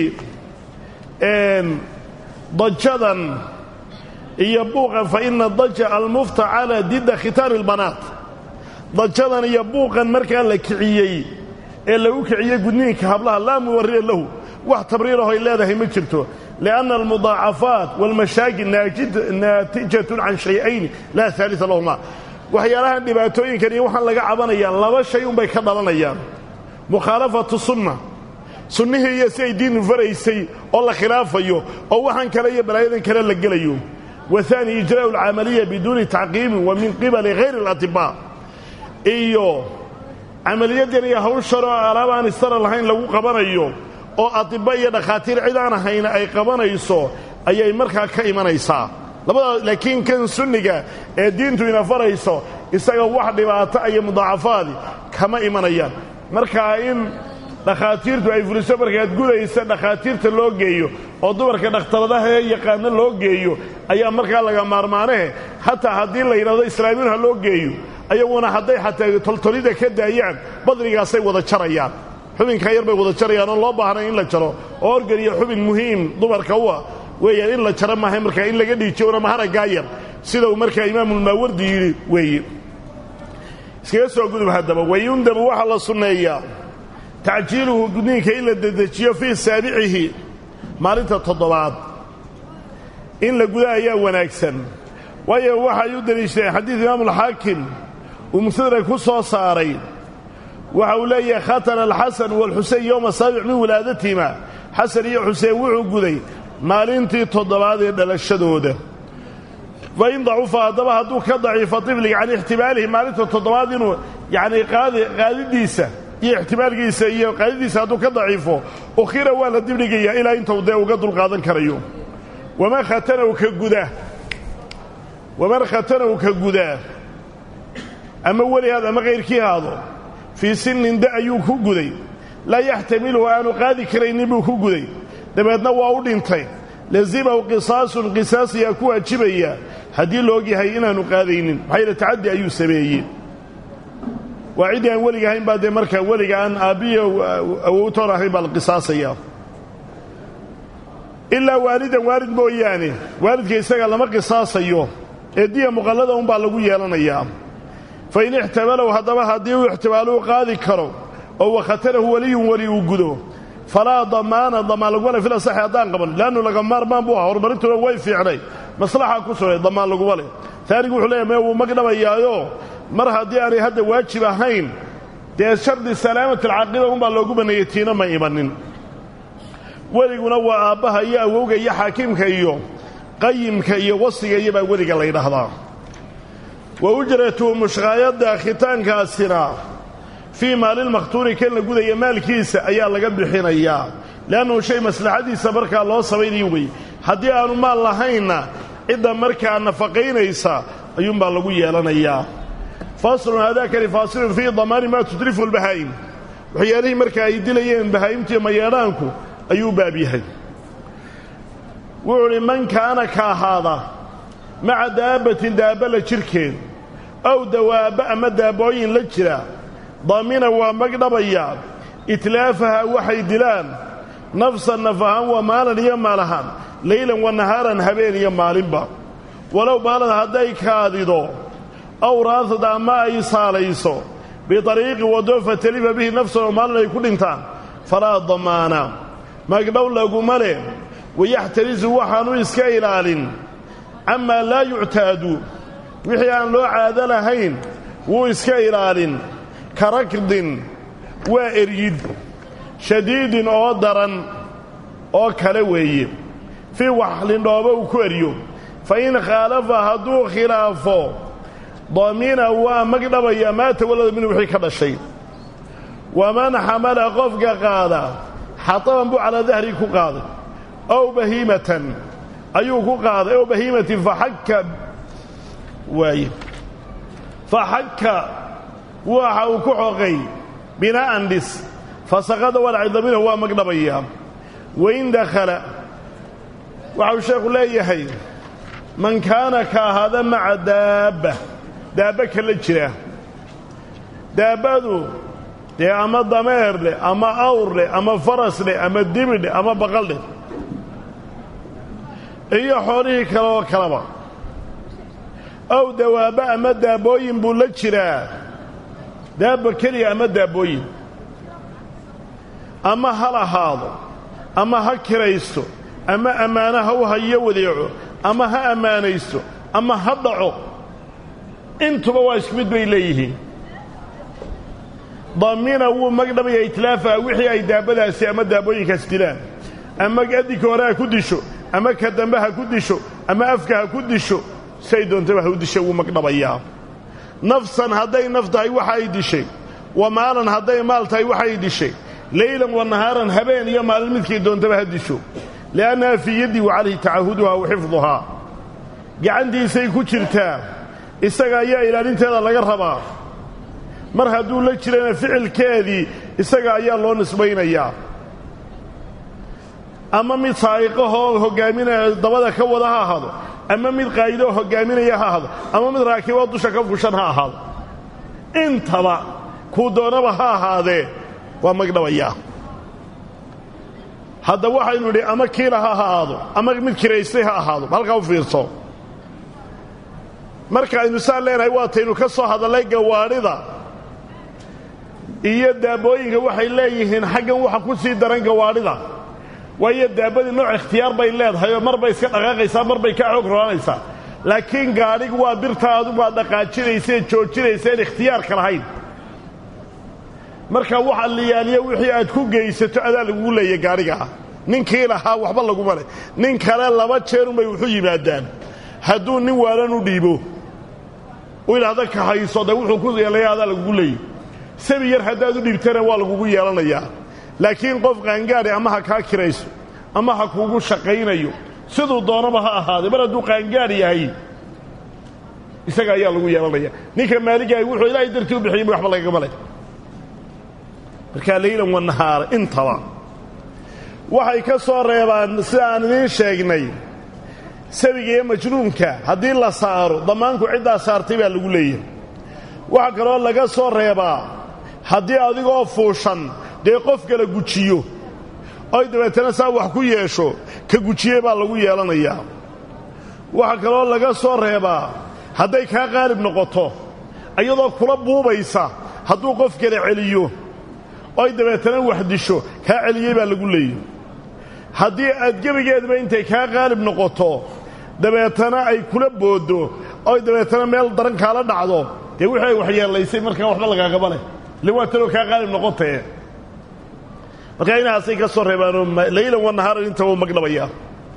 dajadan iyo buuqan fa ina daja almufta calaa didda khitaani ilbanaat dajadan iyo buuqan markaa la kiciyey ee lagu kiciyey gudniinka hablaha laa muwarriya lahu wax tabriirahoy leedahay ma jirto lianna almudaacafaat waalmashaakil naatijatun can shay-ayni laa haalita lahuma waxyaalahan dhibaatooyinkan iyo waxaan laga cabanayaa laba shay unbay ka dhalanayaan mukhaalafatu sunna sunnihii iyo si ay diinu faraysay oo la khilaafayo oo waxaan kale iyo balaayadan kale la gelayo wa haani ijraa'u alcamaliya biduuni tacqiibin wa min qibali hayri alatibaa iyo camaliyadan iyo hawshan oo alaab aan istara lahayn lagu qabanayo oo atibba iyo dhakhaatiir cid aan ahayna ay qabanayso ayay markaa ka imanaysaa labadaas laakiin kan sunniga ee diintu ina farayso isaga wax dhibaato iyo mudaacafaadi kama imanayaan markaa in dhakhaatiirtu ay fuliso markaad gudaysa dhakhaatiirta loo geeyo oo dumarka dhakhtaradaha ee yaqaano loo geeyo ayaa markaa laga maarmaanahe hataa haddii la yidhahdo islaamiin ha loo geeyo ayaguna hadday xataa toltolida ka daayaan badrigaasay wada jarayaan xubinkaa yar bay wada jarayaan oon loo baahnay in la jaro oo organ iyo xubin muhiim dumarka u ah weeyaan in la jaro maahay markaa in laga dhiijiyona maharaggaa yar sida uu markaa imaamulmaawardi yidhi weeye iskaga soo gudub haddaba wayundabu waxaa la sunneeyaa tacjiiluhu gudniinka in la dedejiyo fii saabicihi maalinta toddobaad in la guda ayaa wanaagsan waayo waxay u deliishadeen xadiid imaamulxaakim uu mustadrak ku soo saaray waxa uu leeyahay khatana alxasan waalxuseyn yowma saabic min wilaadatihima xasan iyo xuseen wuxuu guday maalintii toddobaad ee dhalashadooda fa in dacufa haddaba hadduu ka daciifo tifliga can ixtimaalihi maalinta toddobaad inuu yacnii qaadidiisa iyo ixtimaalkiisa iyo qaadidiisa hadduu ka daciifo ukhira waa la dibdhigayaa ilaa intuu dee uga dulqaadan karayo waman khatanahu ka guda waman khatanahu ka gudaa ama welihaad ama kayrkii haado fii sinnin da ayuu ku guday laa yaxtamiluhu aanu qaadi karaynin buu ku guday dabeedna waa u dhintay lazimahu qisaasun qisaas ayaa ku waajibaya haddii la ogyahay inaanu qaadaynin maxaa yaele tacaddi ayuu sameeyey waa ciddii aan weliga ahayn baa dee markaa weliga aan aabbiyo awowtoon ahayn baa la qisaasaya ilaa waalidan waalid mooyaane waalidka isaga lama qisaasayo ee diya muqallada unbaa lagu yeelanayaa fa in ixtamalow haddaba haddii uu ixtimaaluu qaadi karo oo wakhatanahu weliyun weli uu gudo falaa damaana damaan laguma le fil asaxi haddaan qaban leannu laga maarmaan buu aha horumarintuna way fiicnay maslaxa ku sugay damaan laguma leh taanigu wuxuu leeyahy mee wuu magdhabayaayo mar haddii aanay hadda waajib ahayn dee shardi salaamat alcaaqiba unbaa loogu banneeyey tiina ma imanin weliguna waa aabbaha iyo awowga iyo xaakimka iyo qayimka iyo wasiga iyo baa weliga la ydhaahdaa wa ujratu mushqaayadda khitaankaasina fii maalilmakhtuuni kan la gudaya maalkiisa ayaa laga bixinayaa leannuhu shay maslaxadiisa markaa loo samaynayo wey haddii aanu maal lahaynna cidda markaa nafaqaynaysa ayuunbaa lagu yeelanayaa faslun haadaakani faasilun fii damaani maa tudrifu lbahaa'im waxyaalihii markaa ay dilayeen bahaa'imtiiyo mayeedhaanku ayuu baab yahay wuxuu udhi man kaana ka ahaada maca daabbatin daabba la jirhkeed ow dawaabba ama daabbooyin la jira daamina waa magdhabayaa itlaafaha waxay dilaan nafsan naf ahaan waa maalan iyo maal ahaan leylan wa nahaaran habeen iyo maalinba walow baalad hadday kaadido aw raasad ama ay saalayso biariiqi waddo fatalifa bihi nafsan oo maalin ay ku dhintaan falaa damaana magdhow laguma leh wayaxtarisu waxaanu iska ilaalin camaa laa yuctaadu wixii aan loo caado lahayn wuu iska ilaalin ka rakdin waa eryid shadiidin oo daran oo kale weeye fii waxlindhooba uu ku eryo fa in khaalafa hadduu khilaafo damina waa magdhabaya maa tawallada minhu wixii ka dhashay waman xamala qofka qaada xataban buu calaa dahrii ku qaaday ow bahiimatan ayuu ku qaaday ow bahiimatin faxakka waaye faxakka waxa uu ku xoqay binaa'an dhis fasaqada walacida minhu waa magdhabayaa wain dakhala waxau sheekhu leeyahay man kaana ka ahaada maca daabba daabba kala jira daabbadu dee ama dameer leh ama awr leh ama faras leh ama dibi leh ama baqal leh iyo xoolihii kale oo kaleba ow dawaabba ama daabbooyin buu la jiraa daabba keliya ama daabbooyin ama hal ahaado ama ha kiraysto ama ammaano ha u hayo wadeeco ama ha ammaanaysto ama ha dhaco intuba waa isku mid bay leeyihiin damina wuu magdhabaya itlaafaha wixii ay daabbadaasi ama daabbooyinkaas dilaan ama adinka hore ha ku disho ama ka dambe ha ku disho ama afka ha ku disho say doontaba ha u disha wuu magdhabayaa nafsan hadday naf tahay waxa ay dishay wa maalan hadday maal tahay waxay dishay leylan wa nahaaran habeen iyo maalin midkay doontaba ha disho li'annaha fii yaddii wa calayhi tacahuduhaa wa xifduhaa gacantiisay ku jirtaa isaga ayaa ilaalinteeda laga rabaa mar hadduu la jirana ficilkeedii isaga ayaa loo nisbaynayaa ama mid saa'iqahoo hoggaaminaya dabada ka wada ha ahaado ama mid qaa'idoo hoggaaminaya ha ahaado ama mid raakiboo dusha ka fushan ha ahaado intaba kuu doonaba ha ahaadee waa magdhabayaa hadda waxaynu nidhi ama kiila ha ahaado ama mid kiraystay ha ahaado halkaa u fiirso marka aynu saan leenahay waataynu ka soo hadallay gawaadhida iyo daabbooyinka waxay leeyihiin xaggan waxa ku sii daran gawaadhida waayo daabbadii nooc ikhtiyaar bay leedahay oo mar bay iska dhaqaaqaysaa mar bay kaa xoog roonaysaa laakiin gaadhigu waa birta adugaa dhaqaajinaysae joojinayseen ikhtiyaarka lahayn marka waxa liyaaliya wixii aad ku geysato adaa lagugu leeya gaadhigaa ninkii lahaa waxba laguma leh nin kale laba jeerunbay wuxu yimaadaan hadduu nin waalan u dhiibo u idhaahda kahayso de wuxuu ku yeelaya adaa lagugu leeyay sabi yar haddaad u dhiibtana waa lagugu yeelanayaa laakiin qof qaangaadhi ama ha kaa kirayso ama ha kuugu shaqaynayo siduu doonaba ha ahaaday mar hadduu qaangaadh yahay isaga ayaa lagu yeelanaya ninka maaligahay wuxuu ilaahay dartii u bixiyey waxba lagagama leh markaa leylan wa nahaara intaba waxay ka soo reebaan sida aan idiin sheegnay sabiga iyo majnuunka haddii la saaro damaanku ciddaa saartay baa lagu leeyahay waxaa kaloo laga soo reebaa haddii adigoo fuushan dee qof kala gujiyo oy dabeetana saa wax ku yeesho ka gujiyey baa lagu yeelanayaa waxaa kaloo laga soo reebaa hadday kaa qaalib noqoto iyadoo kula buubaysa hadduu qof kala celiyo oy dabeetana wax disho kaa celiyey baa lagu leeyahy haddii aad gebigeedba intay kaa qaalib noqoto dabeetana ay kula booddo oy dabeetana meel daran kaala dhacdo dee wixii ay waxyeellaysay markaa waxba lagaagaba leh ile waa tanoo kaa qaalib noqotee markaa inahaasay ka soo reebaanoo laylan wa nahaaran intaba magdhabayaa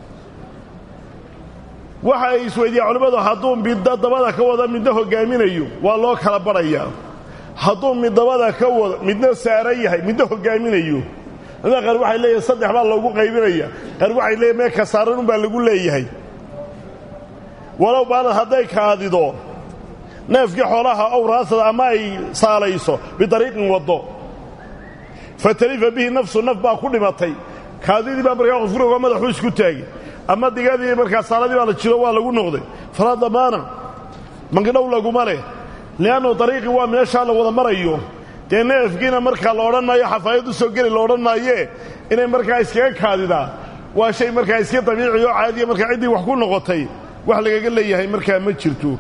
waxa ay isweydiiyaan culimmadu hadduu middo dabada ka wada midna hoggaaminayo waa loo kala badhayaa hadduu mid dabada ka wado midna saaran yahay midna hoggaaminayo culimada qaar waxay leeyahay saddex baa loogu qaybinaya qaar waxay leeyahy mee ka saaranun baa lagu leeyahay walow baalad hadday kaadido neefkii xoolaha ow raasada ama ay saalayso bidariiqin waddo fatalifa bihi nafsu naf baa ku dhimatay kaadidii baa markaa qofkuroga madaxuu isku taagay ama digadii markaa saaladii baa la jiro waa lagu noqday falaa damaana magdhow laguma leh li'annu dariiqii waa meeshaa la wada marayo dee neefkiina markaa la odhan maayo xafaayad u soo geli la odhan maayee inay markaa iskaga kaadidaa waa shay markaa iska dabiici oo caadiya markaa ciddii wax ku noqotay wax lagaga leeyahay markaa ma jirto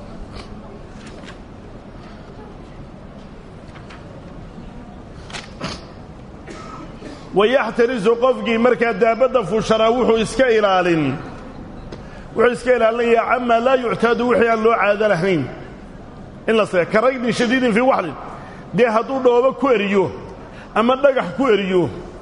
wayaxtarisu qofkii markaa daabadda fuushanaa wuxuu iska ilaalin wuxuu iska ilaalinayaa camaa laa yuctaadu wixii aan loo caado lahayn in la se ka ragnin shadiidin fii waxlin dee hadduu dhoobo ku eriyo ama dhagax ku eriyo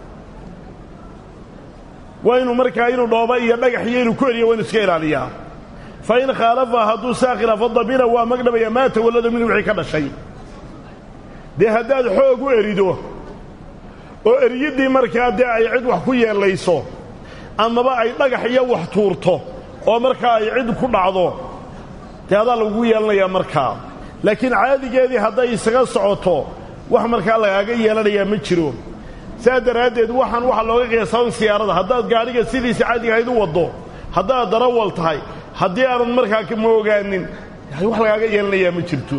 waa inuu markaa inuu dhooba iyo dhagax iyo inuu ku eriyo waa inu iska ilaaliyaa fa in khaalafa hadduu saa khilaafo damina waa magdhabaya maa tawallada minhu wixii ka dhashay dee haddaad xoog u erido oo eriyiddii markaa dee ay cid wax ku yeellayso amaba ay dhagax iyo wax tuurto oo markaa ay cid ku dhacdo dee adaa lagugu yeelanayaa markaa laakiin caadigeedii hadday isaga socoto wax markaa lagaaga yeelanayaa ma jiro saa daraaddeed waxaan waxaa looga qiyaasaban siyaarada haddaad gaadhiga sidiisa caadiga ahayd u waddo haddaad darawal tahay haddii aanad markaa kama ogaanin wax lagaaga yeelanayaa ma jirto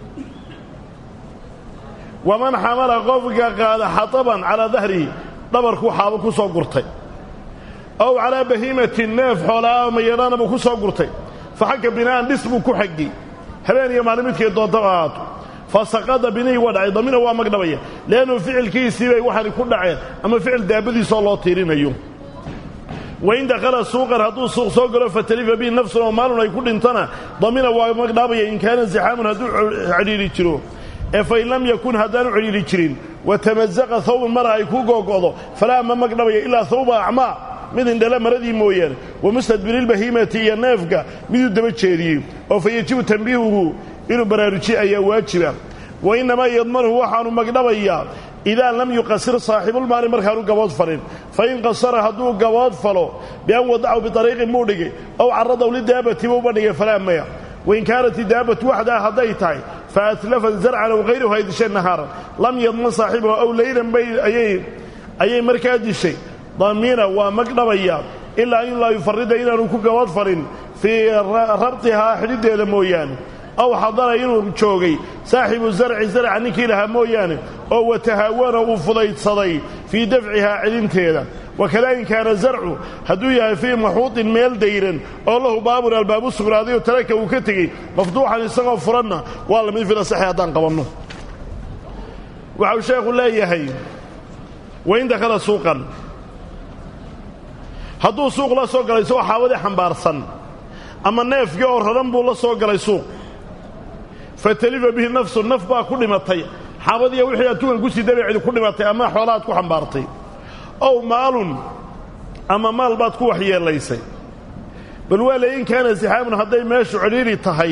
waman xamala qofka qaada xataban calaa dahrihi dhabarkuu xaabo ku soo gurtay ow calaa bahiimatin neef xoolaa mayadhaana buu ku soo gurtay fa xagga bina'an dhis buu ku xaggay habeen iyo maalin midkay doontaba ahaato fa saqada binihii waa dhacay damina waa magdhabaya leannu ficilkiisii bay waxaani ku dhaceen ama ficil daabadiisoo loo tiirinayo wain dakhala suuqan hadduu suuq soo galo fatalifa bihi nafsun oo maalun ay ku dhintana damina waa magdhaabaya in kaana zixaamun hadduu cidhiidhi jiro ee fain lam yakun haddaanu cidhiidhi jirin watamazaqa hawbun mara ay ku googo'do falaa ma magdhabaya ilaa hawba acmaa mid indhala maradii mooyaane wa mustadbirilbahiimati iyo neefka miduu daba jeediyey oo fa yejibu tambiihuhu inuu baraarujiye ayaa waajiba wa innamaa yadmanuhu waxaanu magdhabayaa idaa lam yuqasir saaxibulmaali markaanu gabood falin fain qasara hadduu gabood falo bian wadacahu biariiqin buu dhigay ow caradaw lidaabati buu bandhigay falaa maya wain kaanat idaabatu waxdaa hadday tahay fa atlafan zarcan aw hayruhu ay dishay nahaaran lam yadman saaxibahu aw laylan bay ayay markaa dishay damiina waa magdhabaya ilaa in laa yufarida inaanu ku gabood falin fii rabtihaa xidhiddeeda mooyaane aw xadara inuu joogay saaxibu zarci zarca ninkii lahaa mooyaane oo watahaawana uu fudaydsaday fii dafcihaa celinteeda wakada in kaana zarcu hadduu yahay fii maxuuطin meel dayran oo lahu baabun albaabu sugnaadayo taraka uu ka tegey mafduuxan isagoo furanna waa lamid filasaxi haddaan qabanno waxau sheekhu leeyahay wain dakhala suuqan hadduu suuq la soo galay isagoo xaabadii xambaarsan ama neefkii oo raran buu la soo galay suuq fatalifa bihi nafsu naf baa ku dhimatay xaabadiiya wixii adtugan ku sii dabeecdi ku dhimatay ama xoolaaad ku xambaartay ow maalun ama maal baad ku waxyeelaysay bal waa le in kaana sixaamun hadday meeshu cidhiidhi tahay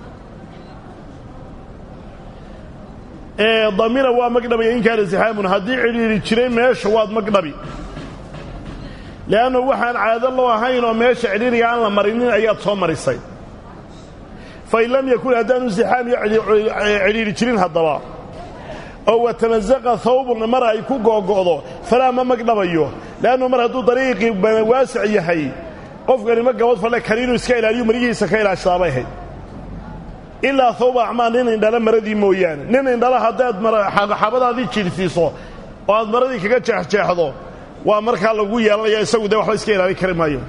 ee damina waa magdhabaya in kaana sixaamun haddii cidhiidhi jiray meesha waad magdhabi le'annu waxaan caado loo ahayn oo meesha cidhiidhiga aan la marinin ayaad soo marisay fain lam yakun haddaanu sixaam iyo cidhiidhi jirin haddaba oo watamazaqa hawbun mar ay ku googo'do falaa ma magdhabayo le'annu mar hadduu dariiqii waasic yahay qofkani ma gabad falle kani inuu iska ilaaliyo marigihiisa ka ilaashadaabay ahayd ilaa hawba acmaa nin indhala maradii mooyaane nin indhala haddaad xabadaadii jiirsiiso oo aad maradii kaga jeexjeexdo waa markaa lagu yeelanaya isagu dee waxba iska ilaalin kari maayo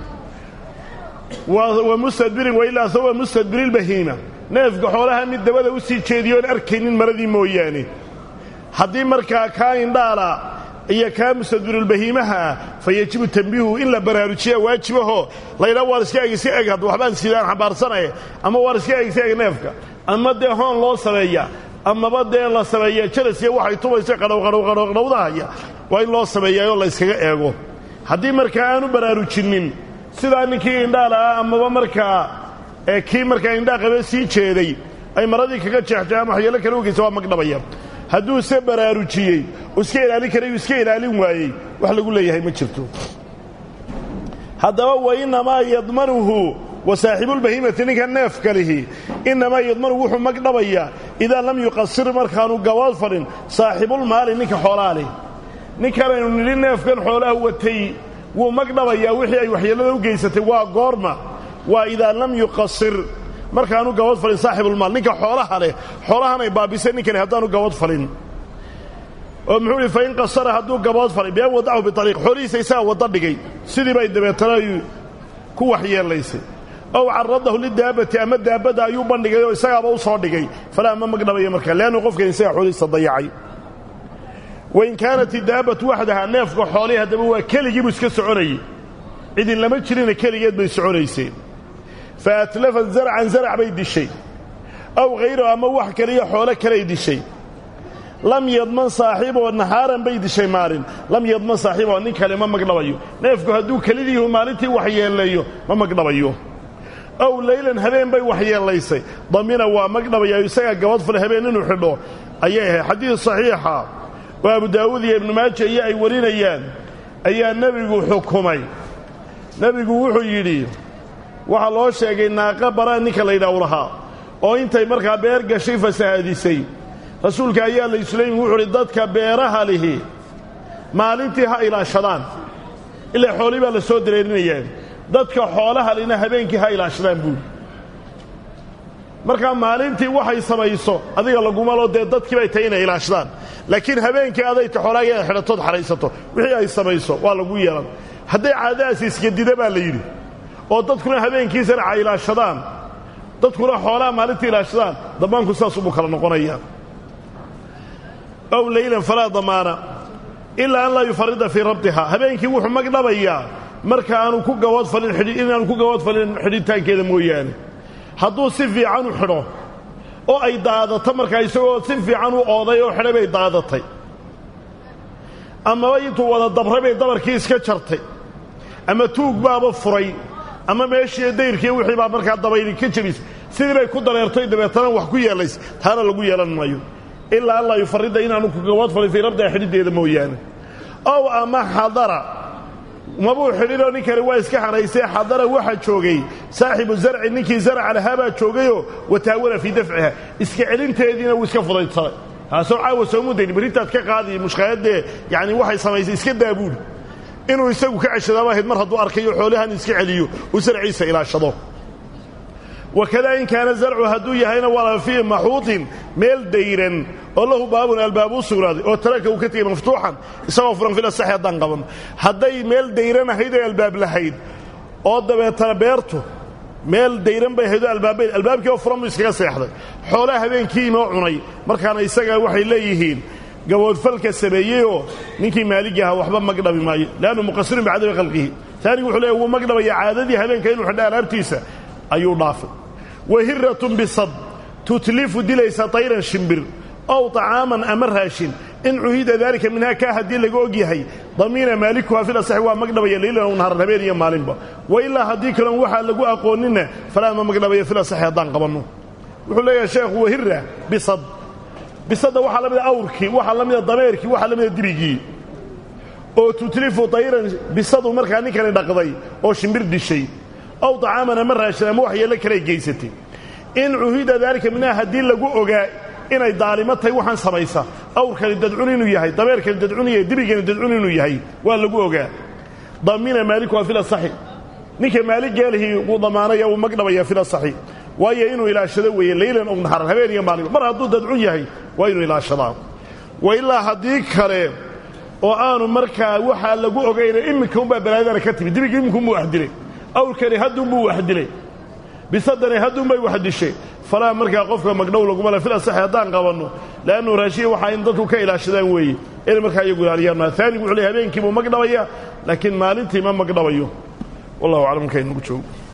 wa mustadbirin wailaa hawba mustadbirilbahiima neefka xoolaha mid dabada u sii jeediyo oon arkaynin maradii mooyaane haddii markaa kaa indhaala iyo kaa mustadbirulbahiimaha ah fa yejibu tambiihu in la baraarujiyaa waajibaho laydhaa waar iska eg iska eg hadda waxbaan sidaan xambaarsanaye ama waar iska eg iska eg neefka ama dee hoon loo sameeya amaba dee la sameeya jalas iyo waxay tubaysa qadhowqadhowqadhowqadhowdahaya waa in loo sameeyaayoo la yskaga eego haddii markaa aanu baraarujinnin sidaa ninkii indhaala ah amaba markaa kii markaa indhaa qabe sii jeeday ay maradii kaga jeextay ama waxyeelo kale ogeysa waa magdhabaya hadduu se baraarujiyey oo iska ilaalin karayuu iska ilaalin waayey wax lagu leeyahay ma jirto haddaba wa innamaa yadmanuhu wa saaxiibulbahiimati ninka neefka lihi innamaa yadmanuhu wuxuu magdhabayaa idaa lam yuqasir markaanu gabood fadhin saaxibulmaali ninka xoolaa leh ninkanaynu nidhi neefkan xoolaha watay wuu magdhabayaa wixii ay waxyeellada u geysatay waa goorma waa idaa lam yuqasir markaanu gabad falin saaxibulmaal ninka xoolaha leh xoolahan ay baabisay ninkani haddaanu gabad falin oo muxuu ihi fain qasara hadduu gabood falay bian wadacahu biariiq xoolihiisa isagaa wadda dhigay sidii bay dabeetana ku waxyeelaysay ow caradahu lidaabati ama daabadda ayuu bandhigay oo isagaaba u soo dhigay falaa ma magdhabaya markaa leannu qofkan isagaa xoolihiisa dayacay wain kaanat idaabatu waxdaha neefka xoolihii haddaba waa keligiibuu iska soconayey cidin lama jirina keligeed bay soconayseen fa atlafat zarcan zarac bay dishay aw hayrahu ama wax kaliyo xoolo kaley dishay lam yadman saaxiiboo nahaaran bay dishay maalin lam yadman saaxiiboo nin kale ma magdhabayo neefku hadduu kelidiihu maalintii waxyeeleeyo ma magdhabayo ow leylan habeen bay waxyeelaysay damina waa magdhabaya isagaa gabad fule habeen inuu xidho ayay ahayd xadiid saxiixa oo abu daawuud iyo ibnu maaja iyo ay warinayaan ayaa nebigu xukumay nebigu wuxuu yidhi waxaa loo sheegay naaqa bara ninka laydhaah u lahaa oo intay markaa beer gashay fasahaadisay rasuulka ayaa laysulaymi wuxuu uhi dadka beeraha lihi maalintii ha ilaashadaan ilaa xoolii baa la soo dareerinayaa dadka xoolaha lina habeenkii ha ilaashadaan buuli markaa maalintii waxay samayso adiga lagumalo dee dadkii bay tahay inay ilaashadaan laakiin habeenkii adayta xoolaaga inaad xidhatood xahaysato wixii ay samayso waa lagu yeelan hadday caadadaasi iskadida baa la yidhi oo dadkuna habeenkii saraca ilaashadaan dadkuna xoolaha maalintii ilaashadaan damaanku saasubuu kala noqonaya ow leylan falaa damaana ilaa an laa yufarida fii rabdihaa habeenkii wuxuu magdhabayaa marka aanu ku gaboodfalin inaanu ku gaboodfalin xidhitaankeeda mooyaane hadduu si fiican u xidho oo ay daadato markaa isagoo si fiican u ooday oo xidhay bay daadatay amaba intuu wada dabray bay dabarkii iska jartay ama tuug baaba furay ama meeshii dayrkii wixii baa markaa dabayli ka jebisay sidii bay ku dareertay dabeetana wax ku yeelays taana lagu yeelan maayo ilaa an laa yufarida inaanu ku gaboodfalin fii rabdiha xidhideeda mooyaane ow ama xadara mabuu xidhinoo nin kale waa iska xanaysee xadara waxa joogay saaxibu zarci ninkii zarca lahaa baa joogayoo wataawala fii dafciha iska celinteediina wuu iska fudaydsaday taasoo caawa soomudayn berrintaad ka qaadi mushkaayaddee yacni waxay samaysay iska daabuuli inuu isagu ka ceshadaaba ahayd mar hadduu arkayo xoolahan iska celiyo uu sarciisa ilaashado wakadaa in kaana zarcu hadduu yahayna walaa fii maxuutin meel dayran oo lahu baabun albaab u sugnaaday oo taraka uu ka tegey maftuuxan isagoo furan fil asaxi haddaan qabanno hadday meel dayran ahayd oo albaab lahayd oo dabeetana beertu meel dayran bay ahayd oo albaabbayd albaabkii oo furan buu iskaga seexday xoolaha habeenkii imoo cunay markaana isaga waxay leeyihiin gaboodfalka sameeyeyoo ninkii maaligii ahaa waxba magdhabi maayo leannu muqasirun bicadami khalqihi taanigu wuxuu leeya wuu magdhabaya caadadii habeenka inuu xidha alaabtiisa ayuu dhaafay wahiratun bisad tutlifu dilaysa tayran shimbir ow طacaaman ama raashin in cuhida daalika minhaa kaa haddii laga og yahay damiina maalikuha fil asaxi waa magdhabaya leylan ow naharan habeen iyo maalinba wa ilaa haddii kaloon waxaa lagu aqoonina falaa ma magdhabaya fil asaxi haddaan qabanno wuxuu leeyahay sheekhu wahira bisad bisadda waxaa la mida awrkii waxaa la mida dameerkii waxaa la mida dibigii oo tutlifu tayran bisadu markaa ninkani dhaqday oo shimbir dishay ow طacaaman ama raashin ama wax yeello kaley geysatay in cuhida daalika minhaa haddii lagu ogaa inay daalimo tahay waxaan samaysa awrkani dadcun inuu yahay dameerkani dadcun yahay dibigani dadcun inuu yahay waa lagu ogaa damina maalikuha fil asaxi ninka maaliggeelihii wuu damaanaya wuu magdhabaya fil asaxi waayo inuu ilaashado weeye leylan og naharan habeen iyo maalinba mar hadduu dadcun yahay waa inuu ilaashadaa wa ilaa haddii kale oo aanu markaa waxaa lagu ogayna iminka unbaa balaadana ka timid dibigii iminkaunbuu wax dilay awrkani hadduunbuu wax dilay bisadani hadduunbay wax dishay falaa markaa qofka magdhow laguma le fil asaxi haddaan qabanno leannu raashiya waxaa in dadku ka ilaashadaan weeye inay markaa iyagu ilaaliyaan maa aanigu wuxuu ley habeenkiibuu magdhabaya laakiin maalintii ma magdhabayo wallahu aclam markaa inagu joogo